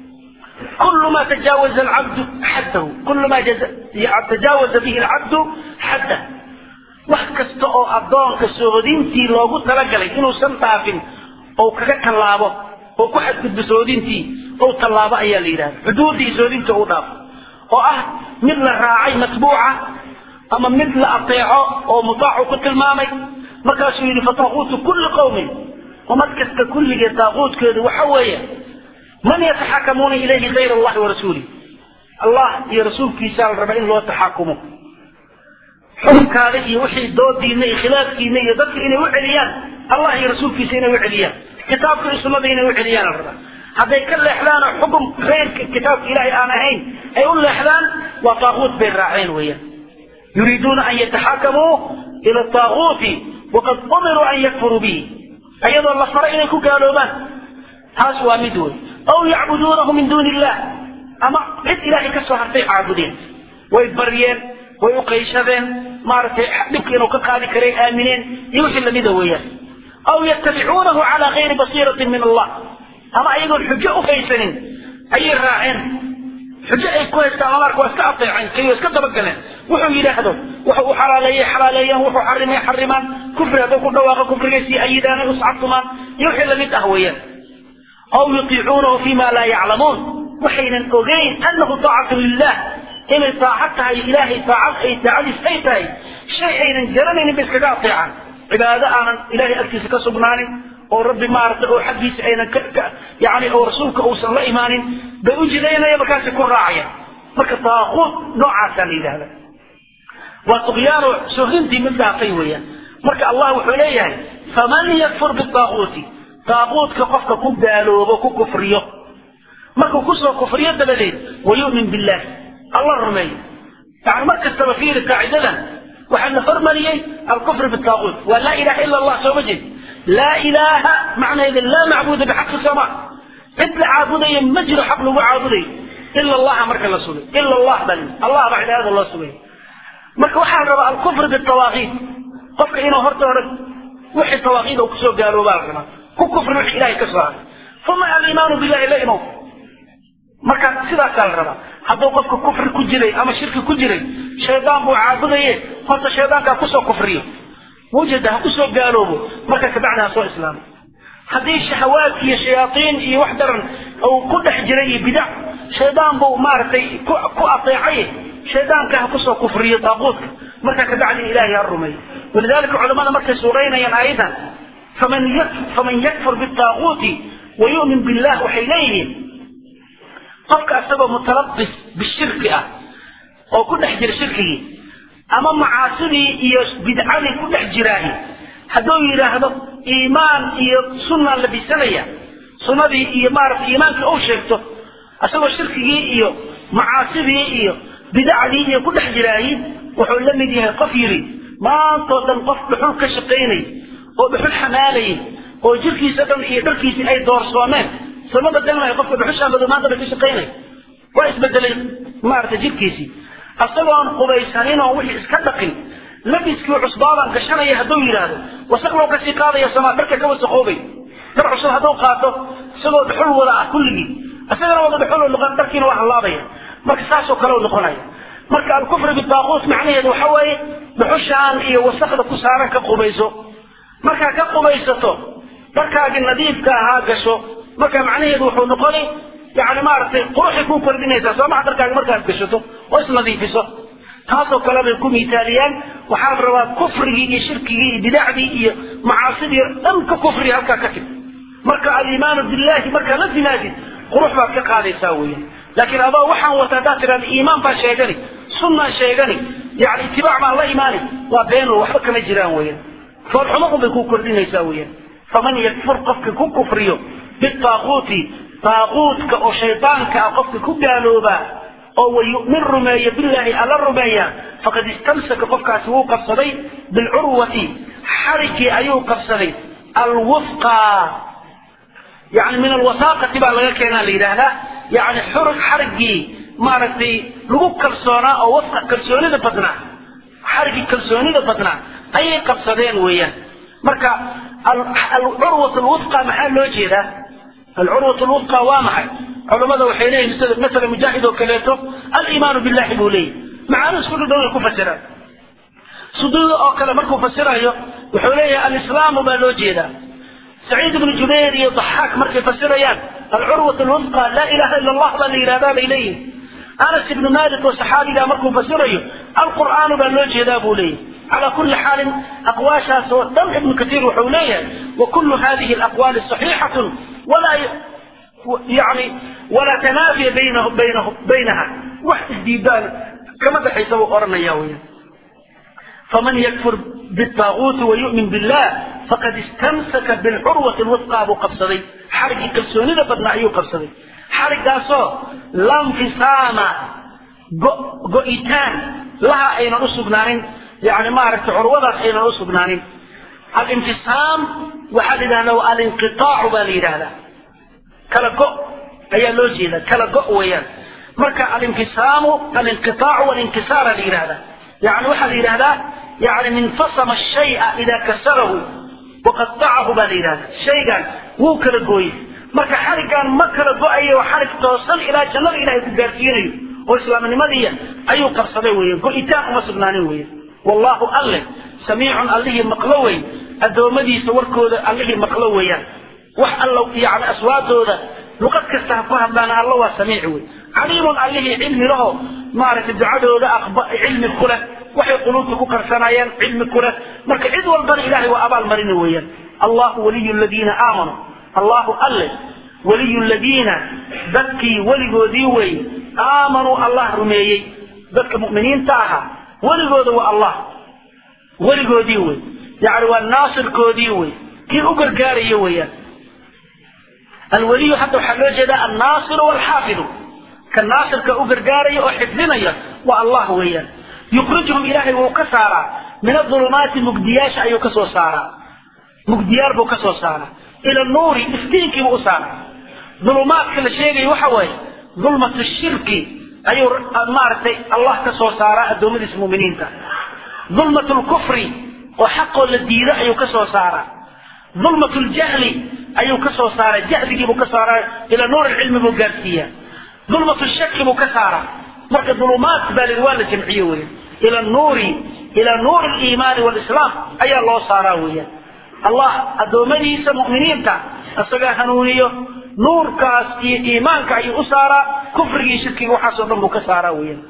كل ما تجاوز العبد حده كل ما جز... تجاوز به العبد حده wax kasta oo addoonka soodintii loogu talagalay inuusan dhaafin oo kaga tallaabo oo ku xadgudbo soodintii ou tallaabo ayaa la yidhahda xuduuddii soodinta u dhaafo oo ah mid la raacay matbuuca ama mid la ateeco oo mutaacu ku tilmaamay markaasuu yidhi fataaquutu kulli qowmin ummad kasta kulligee taaquutkeedu waxa weeye man yataxakamuuna ilayhi gayra allahi warasuulih allah iyo rasuulkiisaa la raba in loo taxakumo xukunkaada iyo wixii doodiina iyo khilaafkiina iyo dadka inay u celiyaan allah iyo rasuulkiisa inay u celiyaan kitaabka iyo sunnada inay u celiyaan la rabaa hadday ka leexdaan oo xukum keyrka kitaabka ilaahay aan ahayn ay u leexdaan waa taaquut bay raaceen weeyaan yuriiduuna an yataxakamuu ila taaquuti waqad umiruu an yakfuruu bihi ayadoo la faray inay ku gaaloobaan taas waa mid wey aw yacbuduunahu min duuni illah ama cid ilaahay ka soo hartay caabudeen way baryeen way u qayshadeen maaragtay dhibka inuu ka qaadi karay aamineen iyo wixii lamida weeyaan aw yattabicuunahu calaa gayri basiiratin min allah ama ayagoon xujo u haysanin ayay raaceen xujo ay ku haystaan amarka waa iska ateeceen kayo iska dabagaleen wuxuu yidhaahdo wuxuu u xalaaleeyey xalaaleeyaan wuxuu xarimay xarimaan kufri hadduu ku dhawaaqo kufrigay sii ayidaan ay uscabtumaan iyo wixii lamid ah weeyaan aw yutiicuunahu fima laa yaclamuun waxaynan ogeyn annahu taacatu lilah inay taacad tahay ilaahay taacad ay taacadiis ay tahay shay aynan garanaynin bay iskaga ateecaan cibaado aanan ilahay agtiisa ka sugnaanin oo rabbi maaragtay oo xaggiisa aynan ka yani oo rasuulka uusan la imaanin bay u jidaynaya markaasay ku raacayaan marka taaquut noocaasaa la yidhahda waa tuqyaano sohrintii mid dhaafay weeyaan marka allah wuxuu leeyahay faman yakfur bitaaquuti taaquutka qofka ku gaaloobo ku kufriyo markuu kusoo kufriyo dabadeed wayu'min billahi alla rumeeyo yani mar kastaba fiiri qaacidadan waxaa la hormariyey alkufr bitaaquut waa laa ilaha ila allah sooma jeed laa ilaaha macnaheeda laa macbuuda bixaqi sama cid la caabudaya ma jiro xaq lagu caabudayo ila allaha marka la sugay ila allah bal allah baa cibaadada loo sugay marka waxaa la rabaa alkufr bitawaaqiid qofka inuu horta hore wixii tawaaqiida uu kusoo gaaloobaa la rabaa ku kufri wixii ilahay ka soo haray uma aliimaanu billahi la imow marka sidaasaa la rabaa hadduu qofka kufri ku jiray ama shirki ku jiray shaydaan buu caabudaye horta shaydaankaa kusoo kufriyo mawjada ha kusoo gaaloobo marka kabacdi ha soo islaamo haddii shahawaad iyo shayaatiin iyo wax daran uu ku dhex jiray iyo bidac shaydaan buu maaragtay ku ateecay shaydaanka ha kusoo kufriyo daaquudka marka kabacdi ilaahay ha rumeeyo walidalika culamada markay suuraynayaan aayadan faman faman yakfur bitaaquuti wayu'min billah waxay leeyihiin qofka isagoo mutalabis bishirki ah oo ku dhex jira shirkigii ama macaasidii iyo bidcadii ku dhex jiraahi hadduu yidhaahdo iimaan iyo sunnaan la bisanaya sunnadii iyo maarata iimaankii uu sheegto isagoo shirkigii iyo macaasidii iyo bidacdii iyo ku dhex jiraayi wuxuu la mid yahay qof yidhi maantoo dhan qof dhuxul ka shaqaynay oo dhuxul xamaalayay oo jirkiisa dhan iyo dharkiisii ay doorsoomeen sama bedelmaya qofka dhuxushaa madow maanta ba ka shaqaynay waa isbedelay maarata jirkiisii isagoon qubaysanin oo wixii iska dhaqin labiskii cusbaabaan gashanaya hadduu yidhaahdo wasaq loo kasii qaadaya samaa dharka ka wasaqoobay dar cusub hadduu qaato isagoo dhuxul wada ah kulligii isagana wada dhuxul noqon dharkiina waa hallaabaya marka saasoo kale u noqonaya marka alkufri bitaaquut macnaheedu waxa weeye dhuxushaan iyo wasaqda ku saaran ka qubayso markaa ka qubaysato dharkaagii nadiifka ahaa gasho marka macnaheedu wuxuu noqoni yani maaragtay quruxay ku kordhinaysaa soo maxa dharkaaga markaad gashato oo isnadiifiso taasoo kale bay ku miitaaliyaan waxaa la rabaa kufrigii iyo shirkigii iyo bidacdii iyo macaasidii dhan ka kufriga halkaa ka tib marka aliimaanu billahi markaa la timaadid qurux baad ka qaadaysaa weeyaan laakiin adoo waxaan wata haddaad tidhahda iimaan baan sheegani sunnaan sheegani yani itibaac baan la imaani waa beeno waxba kama jiraan weeyaan foolxumo un bay ku kordhinaysaa weeyaan faman yakfur qofka ku kufriyo bitaaquuti taaquutka oo shaydaanka ah qofka ku gaaloobaa oo wayu'min rumeeya billaahi alla rumeeya faqad istamsaka qofkaasi wuu qabsaday bilcurwati xarigii ayuu qabsaday alwufqa yani min alwasaaqati baa laga keenaa la yidhaahdaa yani xurug xarigii maaragtay lagu kalsoonaa oo wafqa kalsoonida badnaa xarigii kalsoonida badnaa ayay qabsadeen weeyaan marka alcurwat alwufqa maxaa loo jeedaa alcurwat lwufqa waa maxay culamada waxay leeyihin sida masala mujaahid oo kaleeto aliimaanu billahi buu leeyahy macaani isku dhudhow ay ku fasiraan suduuda oo kale markuu fasirayo wuxuu leeyahay alislaamu baa loo jeedaa saciid ibnu jubayr iyo daxaak markay fasirayaan alcurwat lwufqa laa ilaha ila allah baa la yidhahdaa bay leeyihin anas ibnu malik oo saxaabigaa markuu fasirayo alqur'aanu baa loo jeedaa buu leeyahy على كل حال أقواشها دم ابن كثير وحولية وكل هذه الأقوال صحيحة ولا يعني ولا تنافي بينه بينه بينها واحد الديبان كما بحيث أرنا ياويا فمن يكفر بالطاغوت ويؤمن بالله فقد استمسك بالعروة الوثقى أبو قبصدي حرق كالسوني بدنا أيو قبصدي حرق داسو لا انفصام قئتان لها أين أسقنارين يعني ما عرفت عروضة حين أصبنانين الانفصام وحد له الانقطاع بالي هذا كلا قو أي لوجي ذا كلا قو ويان مركا الانفصام الانقطاع والانكسار لهذا يعني واحد هذا يعني انفصم الشيء إذا كسره وقطعه بالي هذا شيء قال هو كلا قوي مركا حركا ما كلا قو أي وحرك توصل إلى جنة إلى تجارتين وإسلام النمدية أي قرصدي ويان قو إتاق ما سبنانين ويان والله أله سميع الله مقلوي أدومدي سوركود الله مقلوي وح الله يعني أصواتودا لقد كستحقها بنا الله سميع وي عليم الله علم له معرفة الدعاء أخبار علم كله وحي قلوبك كرسنايا علم كله مرك عد والبر إلهي وأبا المرين ويا الله ولي الذين آمنوا الله أله ولي الذين ذكي ولي ذي آمنوا الله رميي ذك مؤمنين تاها weligooda waa allah weligoodii wey yani waa naasirkoodii wey kii u gargaaraya weeyaan alweliyu hadda waxaa loo jeedaa annaasiru walxaafidu ka naasirka u gargaaraya oo xifdinaya waa allah weeyaan yukrijuhum ilaahay wuu ka saaraa min adulumaati mugdiyaasha ayuu kasoo saaraa mugdiyaar buu kasoo saaraa ila nuuri iftiinkiibuu u saaraa dulumaadka la sheegaya waxa waaye dulmatu shirki ayuu maaragtay allah ka soo saaraa addoommadiisa muminiinta dulmat lkufri oo xaqoo la diido ayuu ka soo saaraa dulmat ljahli ayuu ka soo saaraa jahligiibuu ka saaraa ila nuur cilmi buu gaarsiiyaa dulmat shaki buu ka saaraa marka dulumaat baa lii waa la jamciye wey ila nuuri ilaa nuuri aliimaani waalislaam ayaa loo saaraa weeyaan allah addoommadiisa mu'miniinta isagaa hanuuniyo nuurkaas iyo iimaanka ayuu u saaraa kufrigii shirkiga waxaasoo dhan buu ka saaraa weeyaan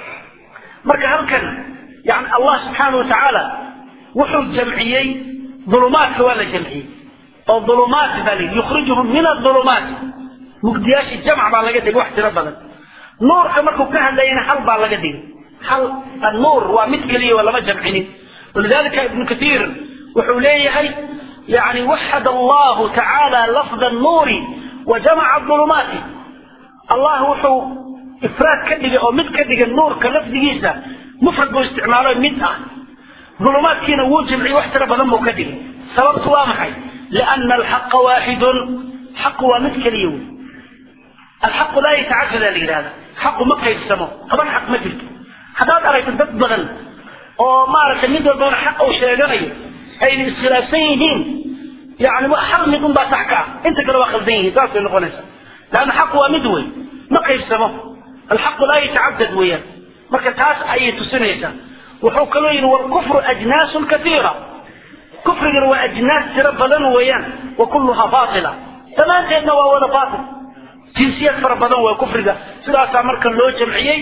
marka halkan yani allah subxaana wa tacaala wuxuu jamciyey dulumaadka waa la jamciyey oo dulumaat baa la yukhrijuhum min adulumaat mugdiyaashii jamc baa laga dhigay wax tiro badan nuurka markuu ka hadlayana hal baa laga dhigay hal annuur waa mid keliya waa lama jamcinin walidalika ibnu kathiir wuxuu leeyahay yani waxad allahu tacaala lafda annuuri wa jamaca dulumaati allah wuxuu ifraad ka dhigay oo mid ka dhigay nuurka lafdigiisa mufrad buu isticmaalo mid ah dulumaadkiina wuu jamciyey wax tiro badan buu ka dhigay sababtu waa maxay liana alxaqa waaxidun xaqu waa mid keliya wey alxaqu laa yatacadada la yidhahda xaqu ma qaybsamo toban xaq ma jirto haddaad aragto dad badan oo maaragtay mid walbana xaq uu sheeganayo ayna iskhilaafsan yihiin yani hal mid unbaa sax ka ah inta kale waa khaldan yihiin saas bay noqonaysaa leanna xaqu waa mid wey ma qaybsamo alxaqu laa yatacadad weeyaan marka taas ayay tusinaysaa wuxuu kaloo yidhi walkufru ajnaasun kaiira kufrigana waa ajnaas tiro badan weeyaan wa kulluhaa baatila dhammaanteedna waa wada baatil jinsiyad fara badan waa kufriga sidaasaa marka loo jamciyey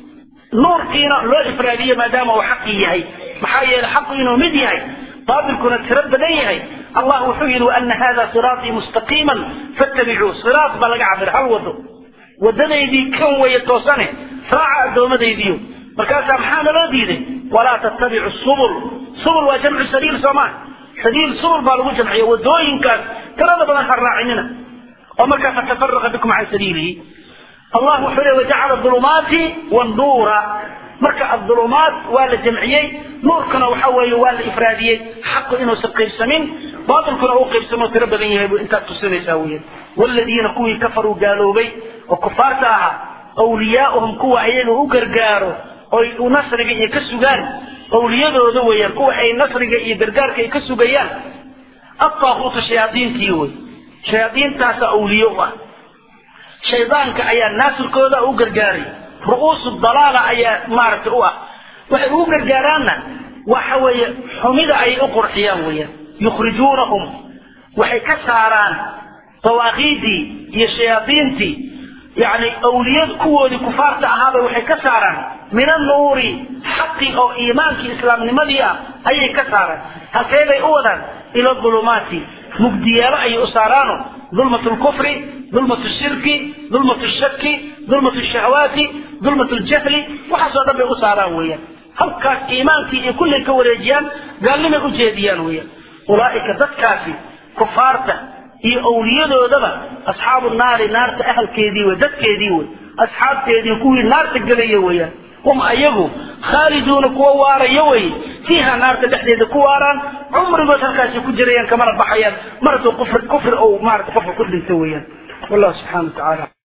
nuurkiina loo ifraadiyey maadaama uu xaqii yahay maxaa yeelay xaqu inuu mid yahay baatilkuna tiro badan yahay allah wuxuu yidhi waana hada siraatii mustaqiiman fattabicuu siraat baa laga cabir hal wado wadadaydii kan weeye toosane raaca addoomadaydiyo markaasaa maxaa naloo diiday walaa tattabicu subul subul waa jamcu sabiil soomaa sabiil subul baa lagu jamciya wadooyinkaas tirada badan ha raacinina oo markaa fatafaraqa bikum can sabiilihi allah wuxuu le wajacala dulumaati wannuura marka adulumaat waa la jamciyey nuurkana waxa weeye waa la ifraadiyey xaqu inuusan qaybsamin baatilkuna uu qaybsamo tiro badan yahay buu intaad tusinaysaa weyan waaladiina kuwii kafaruu gaaloobay oo kufaarta ahaa awliyaauhum kuwa ayaga u gargaaro oy nasriga iyo ka sugaan awliyadooda weeyaan kuwa ay nasriga iyo gargaarka ay ka sugayaan adtaaquutu shayaadiintii wey shayaadiintaasa awliye u ah shaydaanka ayaa naasirkooda u gargaaray ru'uusu dalaala ayaa maaragtay u ah waxay ugu gargaaraanna waxa weeye xumida ayay u qurxiyaan weeyaan yukhrijuunahum waxay ka saaraan dawaaqiidii iyo shayaadiintii yani awliyad kuwoodii kufaarta ahaabay waxay ka saaraan min annuuri xaqi oo iimaankii islaamnimadii ah ayay ka saaraan halkee bay u wadaan ila dulumaati mugdiyaalo ayay u saaraano dulmat lkufri dulmat shirki dulmat shaki dulmat shahawaati dulmat ljahli waxaasoo dhan bay u saaraan weeyaan halkaas iimaankii iyo kullay ka wareejiyaan gaalnimay u jeediyaan weeyaan ulaa'ika dadkaasi kufaarta iyo awliyadoodaba asxaabu naari naarta ahalkeedii wey dadkeedii wey asxaabteedii kuwii naarta gelaya weeyaan hum ayagu khaaliduuna kuwa waaraya weye fiiha naarta dhexdeeda ku waaraan cumrigood halkaasi ku jirayaan kamana baxayaan mar hadduu kufri kufri ou maarata qofka ku dhinta weeyaan wallahu subxana wa tacaala